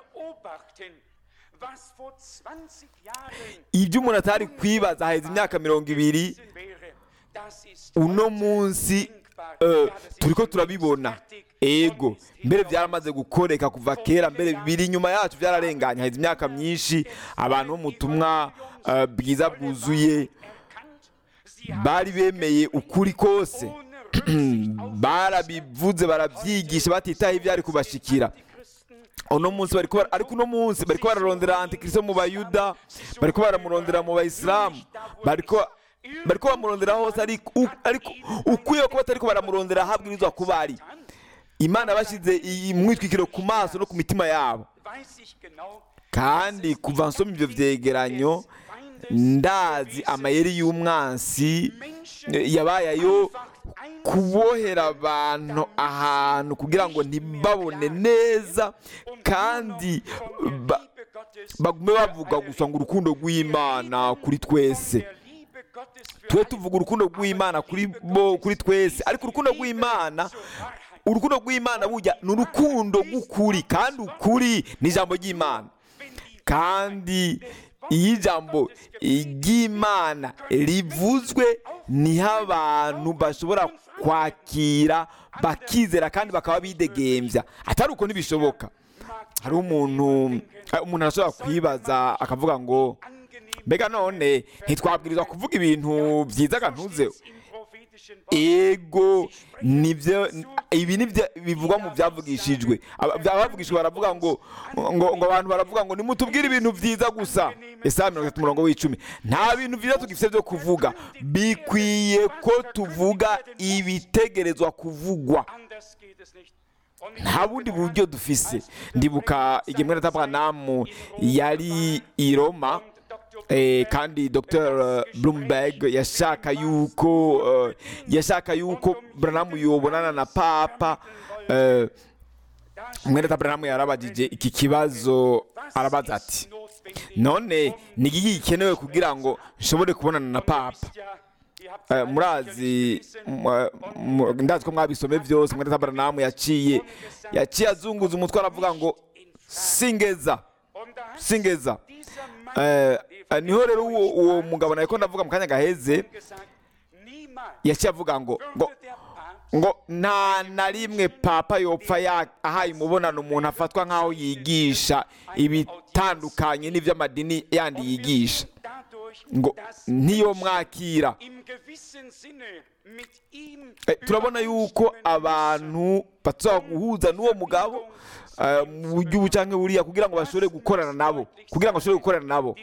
Speaker 2: ibyo umuntu atari kwibaza haheze imyaka mirongo ibiri uno munsi eh, turiko turabibona ego mbere byaramaze gukoreka kuva kera mbere biri inyuma yacu byararenganye haheze imyaka myinshi abantu bo mu butumwa eh, bwiza bwuzuye bari bemeye ukuri kose barabivuze barabyigisha batitaye ibyari kubashikira uno munsi bariko bara- ariko uno munsi bariko bararondera antikristo mu bayuda bariko baramurondera mu bayisilamu bariko bariko bamurondera hose ariko u- ariko ukwiye kuba batariko baramurondera aho abwirizwa kuba ari imana yabashyize iyi mwitwikiro ku maso no ku mitima yabo
Speaker 1: weiß ich genau,
Speaker 2: kandi kuva nsoma ibyo vyegeranyo ndazi amayeri y'umwansi eh, yabaye ayo kubohera abantu ahantu kugira ngo ntibabone neza kandi ba-
Speaker 1: Liebe Gottes,
Speaker 2: bagume bavuga gusa ngo urukundo rw'imana kuri twese
Speaker 1: der Liebe Gottes für
Speaker 2: twe tuvuga urukundo rw'imana kuri bo kuri twese ariko urukundo rw'imana urukundo rw'imana burya ni urukundo rw'ukuri kandi ukuri ni ijambo ry'imana kandi iyo ijambo ry'imana rivuzwe niho abantu bashobora kwakira bakizera kandi bakaba bidegembya atari uko ntibishoboka hari umuntu umuntu arashobora kwibaza akavuga ngo
Speaker 1: angenehm
Speaker 2: mbega none ntitwabwirizwa kuvuga ibintu byiza akantuzeho
Speaker 1: im prophetischen Wort
Speaker 2: ego nibyo ibi nibyo bivugwa mu byavugishijwe Aba- abavugishijwe baravuga ngo ngo ngo abantu baravuga ngo nimutubwire ibintu byiza gusa Yesaya mirongo itatu umurongo w'icumi nta bintu byiza tugifite byo kuvuga bikwiye ko tuvuga ibitegerezwa kuvugwa
Speaker 1: anders geht es nicht. Und
Speaker 2: nta bundi buryo dufise ndibuka igihe mwene tabranamu yari i roma eh, kandi dr bloomberg yashaka yuko eh, yashaka yuko branamu yobonana na papa eh, mwene tabranamu yarabajije iki kibazo arabaza ati none ni iki gikenewe kugira ngo nshobore kubonana na papa Eh, murazi mu- mu- ndazi ko mwabisome byose mwene tabranamu yaciye yaciye azunguza umutwe aravuga ngo singeza singeza Eh, eh, niho rero uwo uwo mugabo nariko ndavuga mu kanya gaheze yaciye avuga ngo ngo ngo nta na rimwe papa yopfa ya- ahaye umubonano umuntu afatwa nk'aho yigisha ibitandukanye n'iby'amadini yandi yigisha ngo ntiyo mwakira Eh, turabona yuko abantu bashobora guhuza n'uwo mugabo eh, mu buryo ubu cyangwa buriya kugira ngo bashobore gukorana nabo kugira ngo bashobore gukorana nabo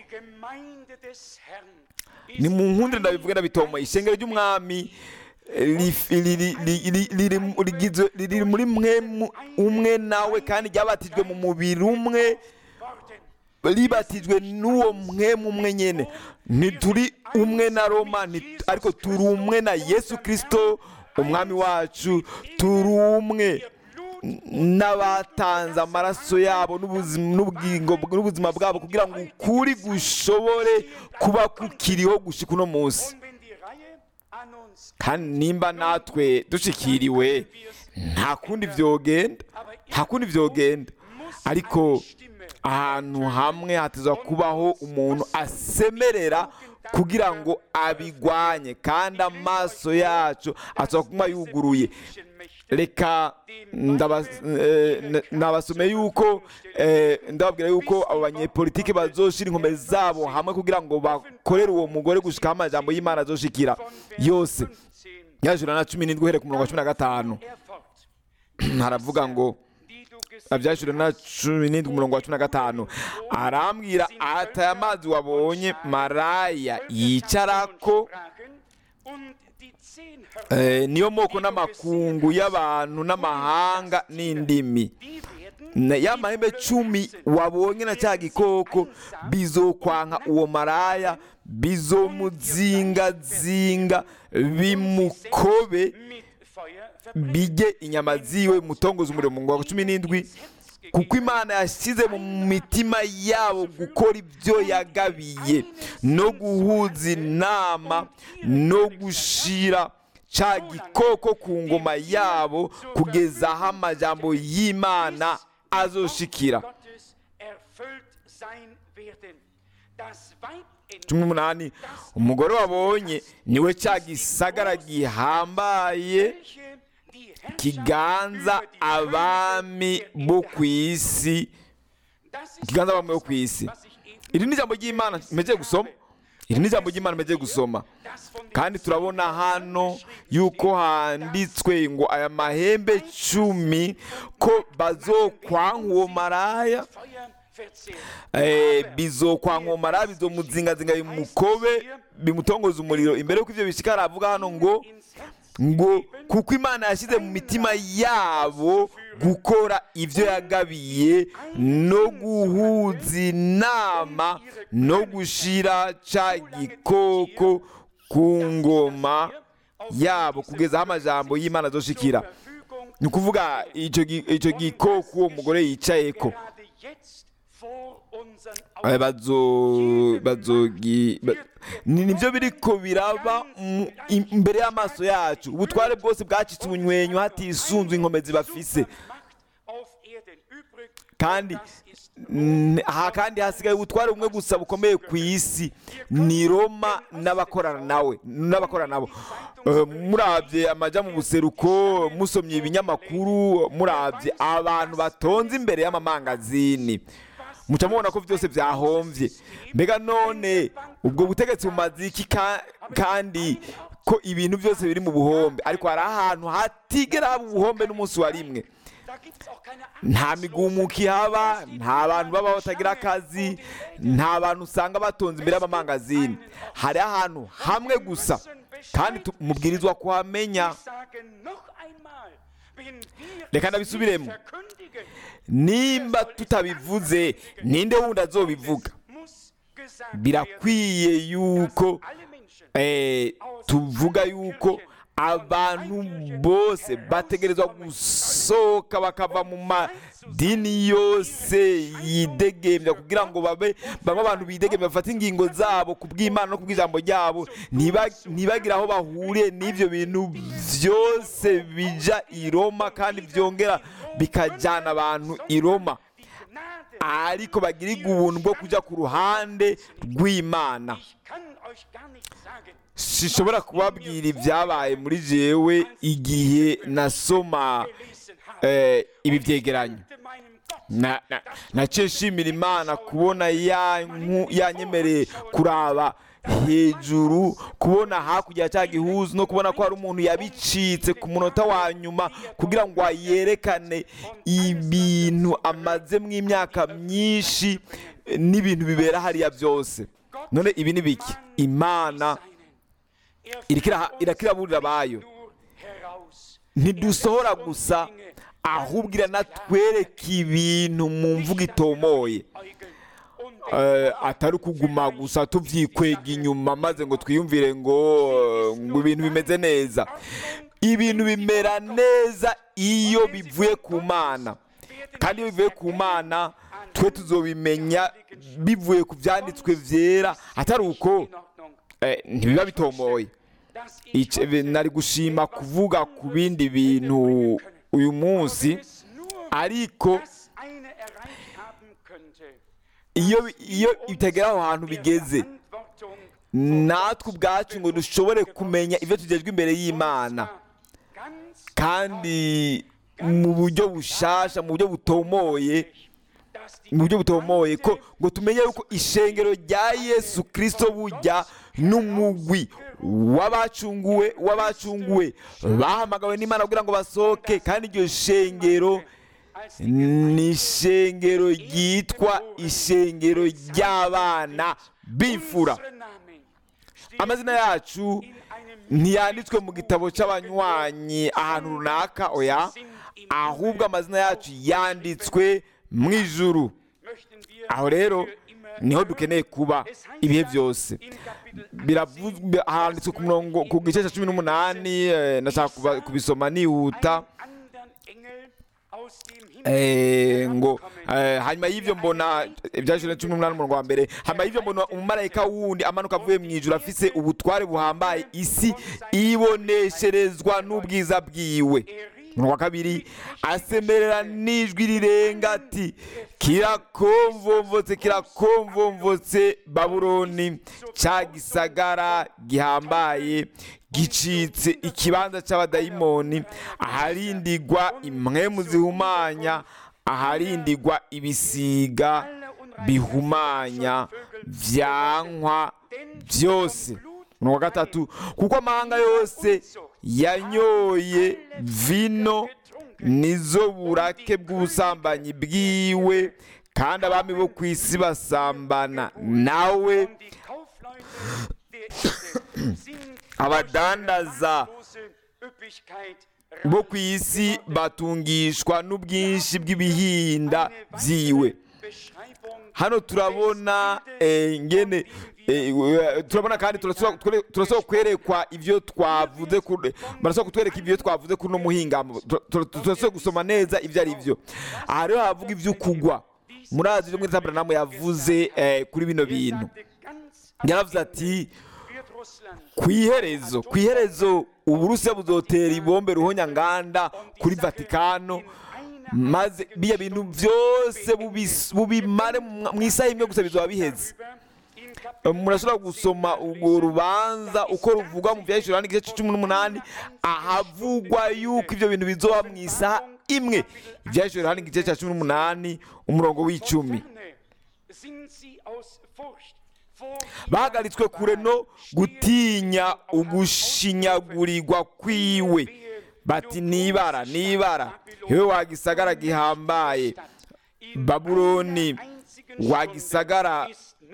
Speaker 2: ni mu nkundire ndabivuga ndabitomoye ishengero ry'umwami eh, rif- ri- ri- ri- ri- riri mu- rigizwe- riri muri mwe mu- umwe nawe kandi ryabatijwe mu mubiri umwe ribatijwe n'uwo mwe umwe nyene ntituri umwe na roma nti- ariko turi umwe na yesu kirisito umwami wacu turi umwe n'abatanze amaraso yabo n'ubuzima n'ubugingo n'ubuzima bwabo kugira ngo ukuri gushobore kuba kukiriho gushika uno munsi kandi nimba natwe dushikiriwe nta kundi vyogenda nta kundi vyogenda ariko ahantu hamwe hatezwa kubaho umuntu asemerera kugira ngo abigwanye kandi amaso yacu atezwa kuba yuguruye reka ndaba- eh, n- nabasome yuko eh, ndababwira yuko abo banyepolitiki bazoshira inkombe zabo hamwe kugira ngo bakorere uwo mugore gushikaho amajambo y'imana azoshikira yose yajura na cumi n'indwi uhereye ku murongo wa cumi na gatanu haravuga ngo abyashura na cumi n'indwi umurongo wa cumi na gatanu arambwira ati aya mazi wabonye maraya yicarako eh, niyo moko n'amakungu y'abantu n'amahanga n'indimi Na- ya mahembe cumi wabonye na cya gikoko bizokwanka uwo maraya bizomuzingazinga bimukobe bijye inyama ziwe mutongoza umuriro mu wa cumi n'indwi kuko imana yashyize mu mitima yabo gukora ibyo yagabiye no guhuza inama no gushira ca gikoko ku ngoma yabo kugeza aho amajambo y'imana azoshikira cumi n'umunani umugore wabonye niwe cya gisagara gihambaye kiganza abami bo ku isi kiganza abami bo ku isi iri ni ijambo ry'imana mpegeye gusoma iri ni ijambo ry'imana maze gusoma kandi turabona hano yuko handitswe ngo aya mahembe cumi ko bazokwanka uwo maraya eh, bizokwanka uwo maraya bizomuzingazinga bimukobe bimutongoza umuriro imbere y'uko ivyo bishika aravuga hano ngo ngo kuko imana yashyize mu mitima yabo gukora ibyo yagabiye no guhuza inama no gushira ca gikoko ku ngoma yabo kugeza aho amajambo y'imana azoshikira ni ukuvuga ico gi- ico gikoko uwo mugore yicayeko Eh, bazo bazogi ba- ni nibyo biriko biraba mu- im- imbere y'amaso yacu ubutware bwose bwacitse ubunywenyu hatisunzwe inkomezi bafise kandi n- aha kandi hasigaye ubutware bumwe gusa bukomeye ku isi ni roma n'abakorana nawe n'abakorana nabo Eh, murabye amaja mu buseruko musomye ibinyamakuru murabye abantu batonze imbere y'amamangazini muca mubona ko byose byahomvye mbega none ubwo butegetsi bumaze iki ka- kandi ko ibintu byose biri mu buhombe ariko hari ahantu hatigera haba ubuhombe n'umunsi wa rimwe nta migumuko ihaba nta bantu baba batagira akazi nta bantu usanga batonze imbere y'amamangazini hari ahantu hamwe gusa kandi tu- mubwirizwa kuhamenya Reka ndabisubiremo. nimba tutabivuze ninde wundi azobivuga birakwiye yuko eh, tuvuga yuko abantu bose bategerezwa gusohoka bakava mu madini yose yidegembya kugira ngo babe bamwe abantu bidegembya bafate ingingo zabo ku bw'imana no ku bw'ijambo ryabo ntiba- ntibagire aho bahuriye n'ibyo bintu byose bija i roma kandi byongera bikajyana abantu i roma ariko bagirirwa ubuntu bwo kujya ku ruhande rw'imana sishobora kubabwira ibyabaye muri jewe igihe nasoma eh, ibi byegeranyo Na- na- naciye nshimira imana kubona yanku- yanyemereye kuraba hejuru kubona hakurya ya cya gihuzu no kubona ko hari umuntu yabicitse ku munota wa nyuma kugira ngo yerekane ibintu amazemo imyaka myinshi eh, n'ibintu bibera hariya byose none ibi ni biki imana iriko iraha- iriko iraburira abayo ntidusohora gusa ahubwo iranatwereka ibintu mu mvugo itomoye Eh, atari ukuguma gusa tuvyikwega inyuma maze ngo twiyumvire ngo eh, ngo ibintu bimeze neza ibintu bimera neza iyo bivuye ku mana kandi iyo bivuye ku mana twe tuzobimenya bivuye ku byanditswe vyera atari uko eh, ntibiba bitomoye Ice- be- nari gushima kuvuga ku bindi bintu uyu munsi ariko iyo iyo bitagera aho hantu bigeze natwe ubwacu ngo dushobore kumenya ibyo tugejwe imbere y'imana kandi mu buryo bushasha mu buryo butomoye mu buryo butomoye ko ngo tumenye yuko ishengero rya yesu kirisito bujya n'umugwi w'abacunguwe w'abacunguwe bahamagawe n'imana kugira ngo basohoke kandi iryo shengero ni ishengero ryitwa ishengero ry'abana b'imfura amazina yacu ntiyanditswe mu gitabo cy'abanywanyi ahantu runaka oya ahubwo amazina yacu yanditswe mu ijuru aho rero niho dukeneye kuba ibihe byose biravuzwe handitswe ku murongo ku gice cya cumi n'umunani eh, ndashaka kuba- kubisoma nihuta Eh, ngo eh, hanyuma y'ivyo mbona ibyashuri cumi n'umunani umurongo wa mbere hanyuma y'ivyo mbona umumarayika wundi amanuka avuye mu ijuru afise ubutware buhambaye isi ibonesherezwa n'ubwiza bwiwe umurongo wa kabiri asemerera n'ijwi rirenga ati kirakomvomvotse kirakomvomvotse babuloni ca gisagara gihambaye gicitse ikibanza cy'abadayimoni aharindigwa impwemu zihumanya aharindigwa ibisiga bihumanya vyankwa byose umurongo wa gatatu kuko amahanga yose yanyoye vino nizo burake bw'ubusambanyi bwiwe kandi abami bo ku isi basambana nawe abadandaza bo ku isi batungishwa n'ubwinshi bw'ibihinda byiwe hano turabona eh, ngene eh, we- turabona kandi turasaba twere- turasaba kwerekwa ibyo twavuze ku- barasaba kutwereka ibyo twavuze kuri uno muhingamo Tur- tur- turasaba gusoma neza ibyo ari byo aha rero havuga ibyo kugwa murazi ibyo mwita Aburahamu yavuze eh, kuri bino bintu yaravuze ati ku iherezo ku iherezo uburusiya buzotera ibombe ruhonyanganda kuri vatikano maze biya bintu byose bubis- bubimare mu mu isaha imwe gusa bizaba biheze murashobora gusoma urwo rubanza uko ruvugwa mu byahishura n'igice cumi n'umunani ahavugwa yuko ibyo bintu bizoba mu isaha imwe ibyahishura n'igice cya cumi n'umunani umurongo w'icumi bahagaritswe kure no gutinya ugushinyagurirwa kwiwe bati nibara nibara hewe wagisagara gihambaye babuloni wagisagara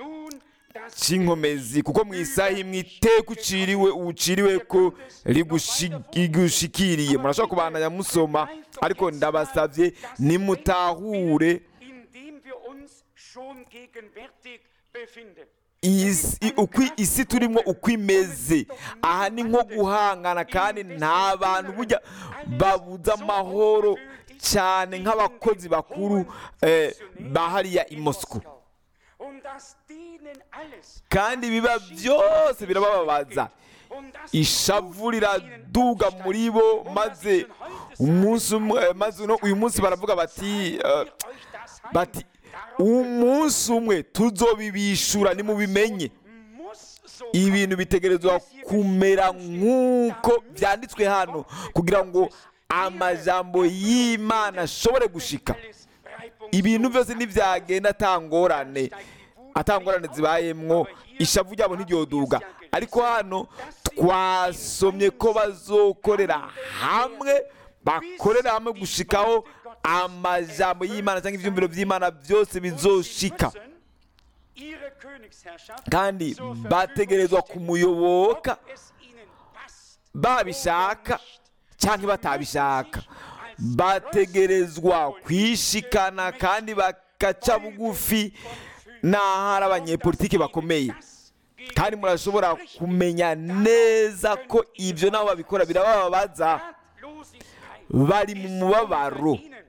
Speaker 2: cy'inkomezi kuko mu isaha imwe iteka uciriwe uciriwe ko rigushi- rigushikiriye murashobora kubandanya musoma ariko ndabasabye nimutahure
Speaker 1: indem wir uns schon gegenwärtig befinden.
Speaker 2: isi uko isi turimo uko imeze aha ni nko guhangana kandi nta bantu burya babuze amahoro cyane nk'abakozi bakuru eh, ba hariya i Moscow
Speaker 1: Und dass denen alles
Speaker 2: kandi biba byose birabababaza
Speaker 1: und das
Speaker 2: ishavu riraduga muri bo maze umunsi umwe maze uno- uyu munsi baravuga bati eh, bati umunsi umwe tuzobibishura nimubimenye
Speaker 1: muss so
Speaker 2: ibintu bitegerezwa kumera nk'uko byanditswe hano kugira ngo amajambo y'imana ashobore gushika
Speaker 1: alles reibungslos
Speaker 2: ibintu byose ntibyagenda atangorane atangorane zibayemwo ishavu ryabo ntiryoduga ariko hano twasomye ko bazokorera hamwe bakorera hamwe gushikaho amajambo y'imana cyangwa ibyumviro by'imana byose bizoshika
Speaker 1: ihre Königsherrschaft
Speaker 2: kandi
Speaker 1: zur Verfügung
Speaker 2: bategerezwa
Speaker 1: stellen,
Speaker 2: kumuyoboka
Speaker 1: ob es ihnen passt
Speaker 2: babishaka cyangwa batabishaka bategerezwa kwishikana kandi bakaca bugufi n'ahari abanyepolitiki bakomeye kandi murashobora kumenya neza ko ibyo nabo babikora birabababaza
Speaker 1: Ratlosigkeit
Speaker 2: bari mu mubabaro
Speaker 1: ihnen.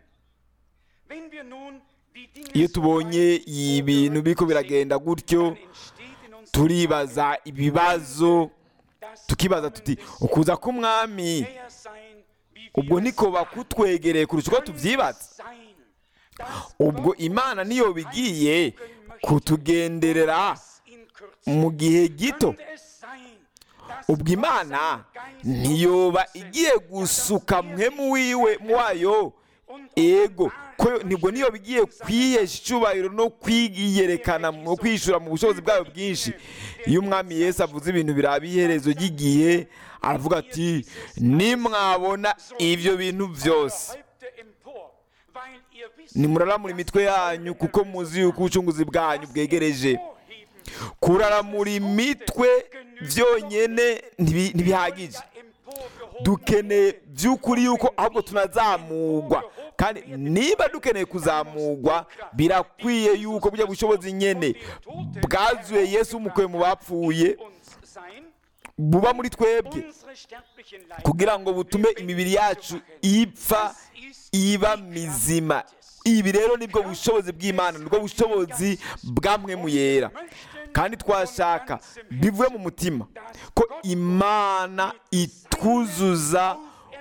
Speaker 1: Wenn wir nun die Dinge
Speaker 2: iyo
Speaker 1: so
Speaker 2: tubonye
Speaker 1: weit
Speaker 2: ibintu biriko biragenda gutyo
Speaker 1: dann entsteht in uns
Speaker 2: turibaza ibibazo
Speaker 1: das
Speaker 2: tukibaza tuti ukuza k'umwami
Speaker 1: näher sein, wie
Speaker 2: ubwo
Speaker 1: wir
Speaker 2: niko bakutwegereye kurusha uko tubyibaza
Speaker 1: sein, dass
Speaker 2: ubwo imana niyo bigiye kutugenderera
Speaker 1: in Kürze
Speaker 2: mu gihe gito
Speaker 1: könnte es sein, dass
Speaker 2: ubwo imana ntiyoba igiye gusuka mwemu wiwe wayo ego ko nibwo niyo bigiye kwihesha icyubahiro no kwiyerekana no kwishura mu bushobozi bwayo bwinshi iyo umwami yesu avuze ibintu biraba iherezo ry'igihe aravuga ati nimwabona ibyo bintu byose
Speaker 1: Häupte empor, weil ihr wisst,
Speaker 2: nimuraramura imitwe yanyu kuko muzi yuko ubucunguzi bwanyu bwegereje
Speaker 1: vorheben,
Speaker 2: kuraramura imitwe byonyine ntibi- ntibihagije
Speaker 1: emporgehoben
Speaker 2: dukeneye by'ukuri yuko ahubwo tunazamugwa kandi niba dukeneye kuzamugwa birakwiye yuko burya bushobozi nyene bwazuye yesu umukuye mu bapfuye
Speaker 1: uns sein,
Speaker 2: buba muri twebwe
Speaker 1: unsere sterblichen Leiber
Speaker 2: kugira ngo butume imibiri yacu ipfa iba mizima ibi rero nibwo bushobozi bw'imana nibwo bushobozi bwamwe mu yera kandi twashaka bivuye mu mutima ko imana itwuzuza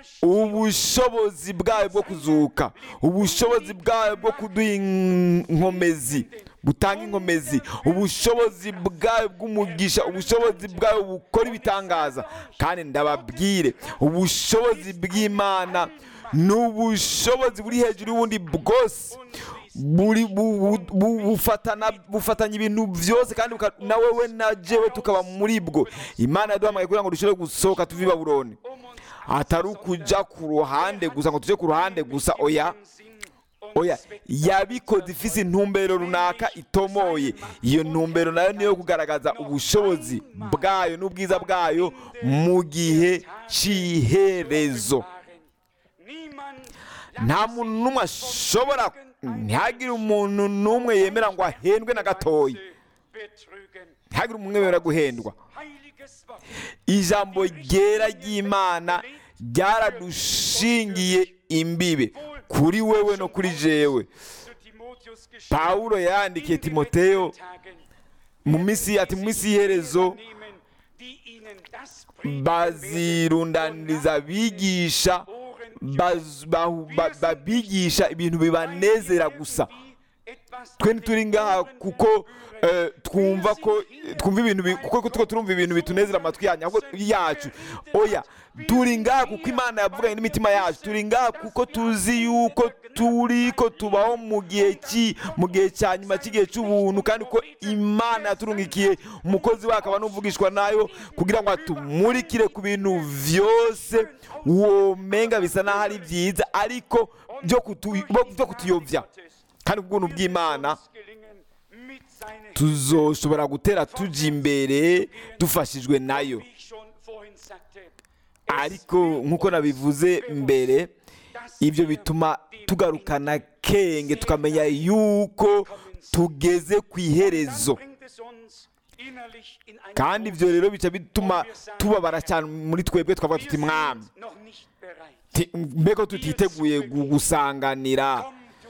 Speaker 2: ubushobozi bwayo bwo kuzuka ubushobozi bwayo bwo kuduha inkomezi butanga inkomezi ubushobozi bwayo bw'umugisha ubushobozi bwayo bukora ibitangaza kandi ndababwire ubushobozi bw'imana ni ubushobozi buri hejuru y'ubundi bwose buri bu- bu- bu- bufatana bufatanya ibintu byose kandi buka- na wewe na jewe tukaba muri bwo imana yaduhamagaye kugira ngo dushobore gusohoka tuve i babuloni atari ukuja ku ruhande gusa ngo tuje ku ruhande gusa oya oya yabikoze ifise intumbero runaka itomoye iyo ntumbero nayo niyo kugaragaza ubushobozi bwayo n'ubwiza bwayo mu gihe cy'iherezo nta muntu n'umwe ashobora ntihagire umuntu n'umwe yemera ngo ahendwe na gatoya ntihagire umwe wemera guhendwa ijambo ryera ry'imana ryaradushingiye imbibe kuri wewe no kuri jewe pawulo yandikiye timoteyo mu minsi ati mu minsi y'iherezo bazirundaniriza abigisha baz- bahu- ba- babigisha ibintu bibanezera gusa twe ntituri ngaha kuko eh, twumva ko twumva ibintu bi- kuko tuko turumva ibintu bitunezera amatwi yanyu ahubwo yacu oya turi ngaha kuko imana yavuganye n'imitima yacu turi ngaha kuko tuzi yuko turi ko tubaho mu gihe ki mu gihe cya nyuma cy'igihe cy'ubuntu kandi ko imana yaturungikiye umukozi we akaba n'uvugishwa nayo kugira ngo atumurikire ku bintu byose womenga bisa n'aho ari byiza ariko byo kutu- byo kutuyobya kandi ubwuntu bw'imana tuzoshobora gutera tujya imbere dufashijwe nayo ariko nk'uko nabivuze mbere ibyo bituma tugarukana kenge tukamenya yuko tugeze ku iherezo kandi ibyo rero bica bituma tubabara cyane muri twebwe twavuga tuti mwami Ti- mbega tutiteguye gu- gusanganira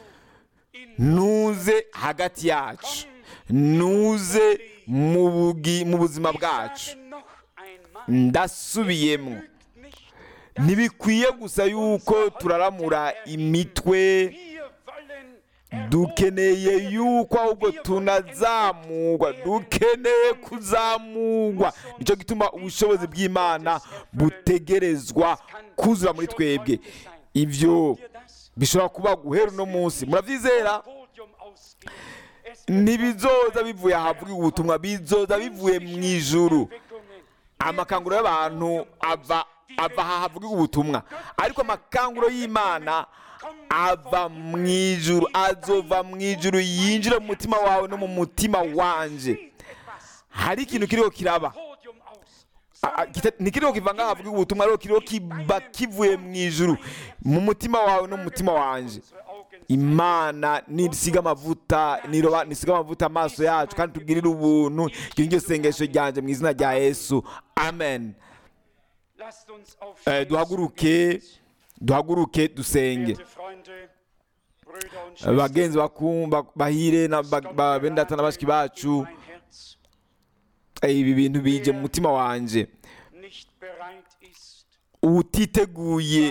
Speaker 2: nuze hagati yacu nuze mu bugi- mu buzima bwacu ndasubiyemo ntibikwiye gusa yuko turaramura imitwe dukeneye yuko ahubwo tunazamurwa dukeneye kuzamurwa nicyo gituma ubushobozi bw'imana butegerezwa kuzura muri twebwe ibyo bishobora kuba guhera uno munsi murabyizera ntibizoza bivuye ahavuga ubutumwa bizoza bivuye mu ijuru amakanguro y'abantu ava ava aha havuga ubutumwa ariko amakanguro y'imana ava mu ijuru azova mu ijuru yinjira mu mutima wawe no mu mutima wanje hari ikintu kiriho kiraba A- a- kita- ntikiriho kiva ngaho havuga ubutumwa ariko kiriho kiba kivuye mu ijuru mu mutima wawe no mu mutima wanje imana nisiga amavuta niroba nisiga amavuta amaso yacu kandi tugirire ubuntu iryo ni ryo sengesho ryanjye mu izina rya yesu amen Eh, duhaguruke duhaguruke dusenge bagenzi bakumva bahire na ba- ba- bene data na bashiki bacu eh, ibi bintu bije mu mutima wanje utiteguye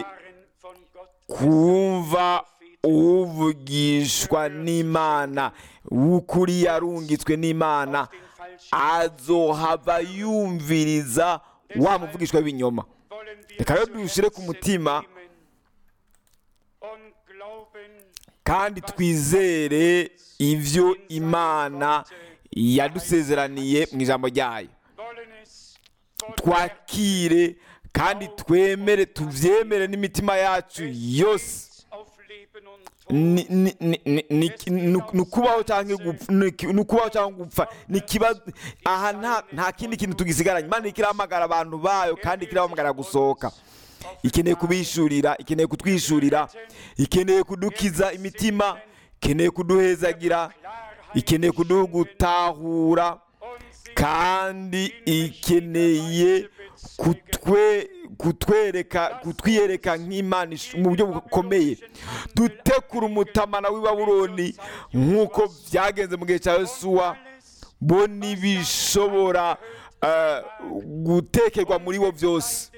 Speaker 2: kumva uvugishwa n'imana w'ukuri yarungitswe n'imana azohava yumviriza wa muvugishwa w'ibinyoma reka rero dushyire ku mutima kandi twizere ibyo imana yadusezeraniye mu ijambo ryayo twakire kandi twemere tubyemere n'imitima yacu yose ni ni- ni- ni- ni- ni- ni ukubaho cyangwa gupfa ni iki- ni ukubaho cyangwa gupfa ni ikibazo aha nta nta kindi kintu tugisigaranye imana ikirahamagara abantu bayo kandi ikirahamagara gusohoka ikeneye kubishurira ikeneye kutwishurira ikeneye kudukiza imitima ikeneye kuduhezagira ikeneye kuduha gutahura kandi ikeneye kutwe kutwereka kutwiyereka nk'imana ish- mu buryo bukomeye dutekura umutamana w'i babuloni nk'uko byagenze mu gihe cya yosuwa bo ntibishobora eh, gutekerwa muri bo byose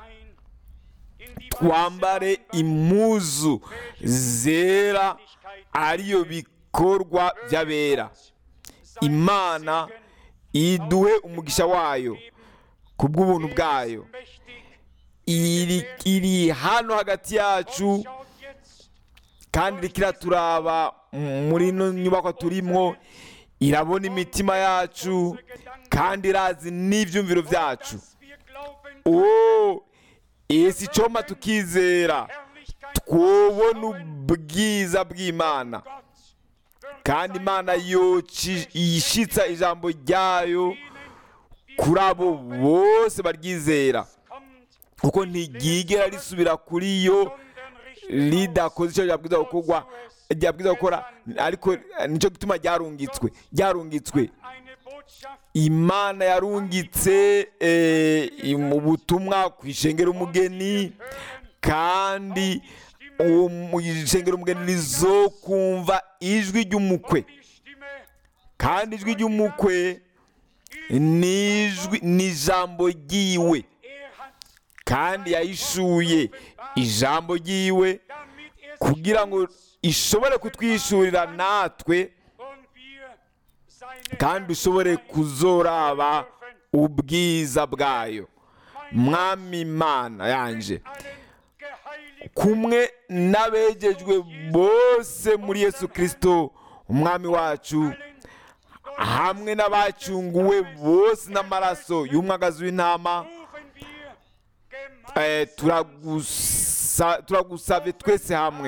Speaker 2: twambare impuzu zera ariyo bikorwa by'abera imana iduhe umugisha wayo ku bw'ubuntu bwayo iri iri hano hagati yacu kandi iriko iraturaba muri ino nyubako turimwo irabona imitima yacu kandi irazi n'ibyumviro byacu
Speaker 1: dass wir glauben,
Speaker 2: o esi icoma tukizera
Speaker 1: Herrlichkeit
Speaker 2: twobona ubwiza bw'imana
Speaker 1: Gott wird
Speaker 2: kandi imana yoci- yishitsa ijambo ryayo kuri abo bose baryizera
Speaker 1: kommt,
Speaker 2: kuko ntiryigera risubira kuri yo
Speaker 1: sondern richtet
Speaker 2: ridakoze icyo ryabwiza gukorwa ryabwiza gukora ariko nicyo gituma ryarungitswe ryarungitswe
Speaker 1: eine Botschaft
Speaker 2: imana yarungitse eh, mu butumwa ku ishengero umugeni kandi uwo mu ishengero umugeni rizokumva ijwi ry'umukwe
Speaker 1: die Stimme
Speaker 2: kandi ijwi ry'umukwe ni ijwi ni ijambo ryiwe
Speaker 1: er hat,
Speaker 2: kandi yahishuye ijambo ryiwe
Speaker 1: damit er sich
Speaker 2: kugira ngo ishobore kutwishurira natwe
Speaker 1: und wir seine
Speaker 2: kandi ushobore kuzoraba ubwiza bwayo mwami imana yanje
Speaker 1: allen geheiligt
Speaker 2: kumwe n'abegejwe bose muri yesu kirisito umwami wacu hamwe n'abacunguwe bose n'amaraso y'umwagazi w'intama
Speaker 1: rufen wir
Speaker 2: eh,
Speaker 1: gemeinsam
Speaker 2: turagusa- turagusabye twese hamwe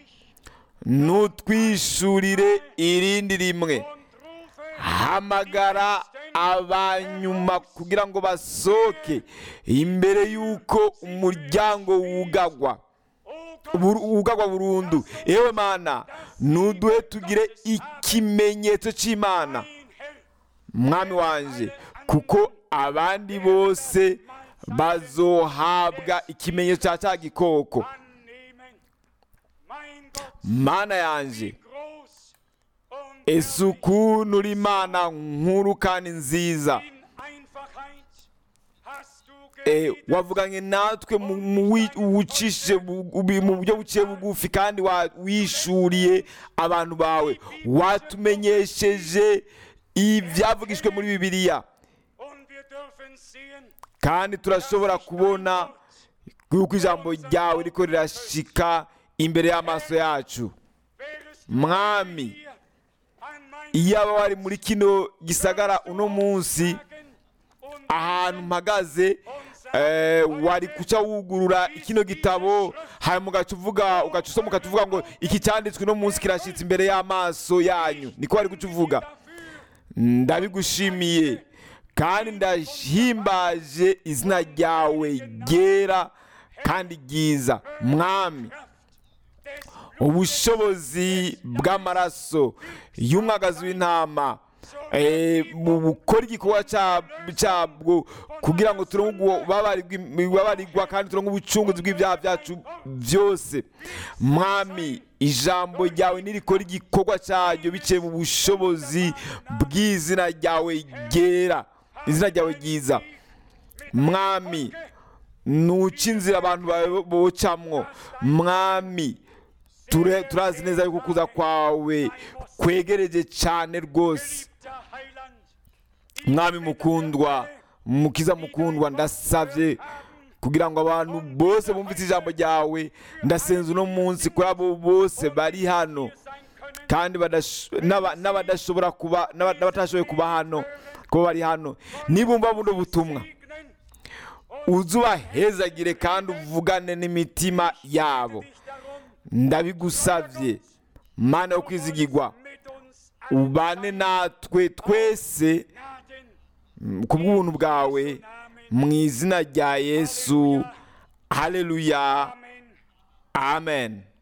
Speaker 1: dich
Speaker 2: nutwishurire irindi rimwe
Speaker 1: und rufe
Speaker 2: hamagara abanyuma kugira ngo basohoke imbere y'uko umuryango wugagwa
Speaker 1: O Gott,
Speaker 2: Bur- wugagwa burundu ewe mana nuduhe tugire ikimenyetso cy'imana
Speaker 1: mein Herr,
Speaker 2: mwami wanje kuko abandi bose bazohabwa ikimenyetso cya cya gikoko
Speaker 1: annehmen. Mein Gott,
Speaker 2: mana yanje
Speaker 1: groß und
Speaker 2: ese ukuntu uri imana nkuru kandi nziza
Speaker 1: in Einfachheit hast du
Speaker 2: Eh,
Speaker 1: geredet.
Speaker 2: wavuganye natwe mu- mu wi- uwucishe bu- ubi- mu buryo buciye bugufi kandi wa- wishuriye abantu bawe watumenyesheje ibyavugishwe muri bibiliya
Speaker 1: Und wir dürfen sehen,
Speaker 2: kandi turashobora kubona yuko ijambo ryawe riko rirashika imbere y'amaso yacu
Speaker 1: wärest
Speaker 2: mwami
Speaker 1: hier an meinem
Speaker 2: iyaba wari muri kino gisagara uno munsi
Speaker 1: Tagen und
Speaker 2: ahantu mpagaze eh, wari kuca wugurura kino gitabo hanyuma ugaca uvuga ugaca usoma ugaca uvuga ngo iki cyanditswe uno munsi kirashyitse imbere y'amaso yanyu niko wari guca uvuga ndabigushimiye kandi ndahimbaje izina ryawe ryera kandi ryiza mwami
Speaker 1: des
Speaker 2: ubushobozi bw'amaraso y'umwagazi w'intama eh, mu gukora igikorwa cya- cyabwo kugira ngo turonke ubabarirwa kandi turonke ubucunguzi bw'ibyaha byacu byose mwami ijambo ryawe nirikora igikorwa cyaryo biciye mu bushobozi bw'izina ryawe ryera izina ryawe ryiza mwami nuca inzira abantu bawe bocamwo mwami ture- turazi neza yuko kuza kwawe kwegereje cyane rwose
Speaker 1: geliebter Heiland,
Speaker 2: mwami mukundwa mukiza mukundwa ndasabye kugira ngo abantu bose bumvise ijambo ryawe ndasenza uno munsi kuri abo bose bari hano
Speaker 1: sein können,
Speaker 2: kandi badash- n'aba- n'abadashobora kuba n'aba- n'abatashoboye kuba hano kuba bari hano nibumva buno butumwa
Speaker 1: segnen
Speaker 2: uze ubahezagire kandi uvugane n'imitima yabo
Speaker 1: dich darum,
Speaker 2: ndabigusabye mana yo kwizigirwa
Speaker 1: mit uns allen
Speaker 2: ubane natwe twese
Speaker 1: Gnaden
Speaker 2: ku bw'ubuntu bwawe mu izina rya yesu haleluya
Speaker 1: Amen.
Speaker 2: amen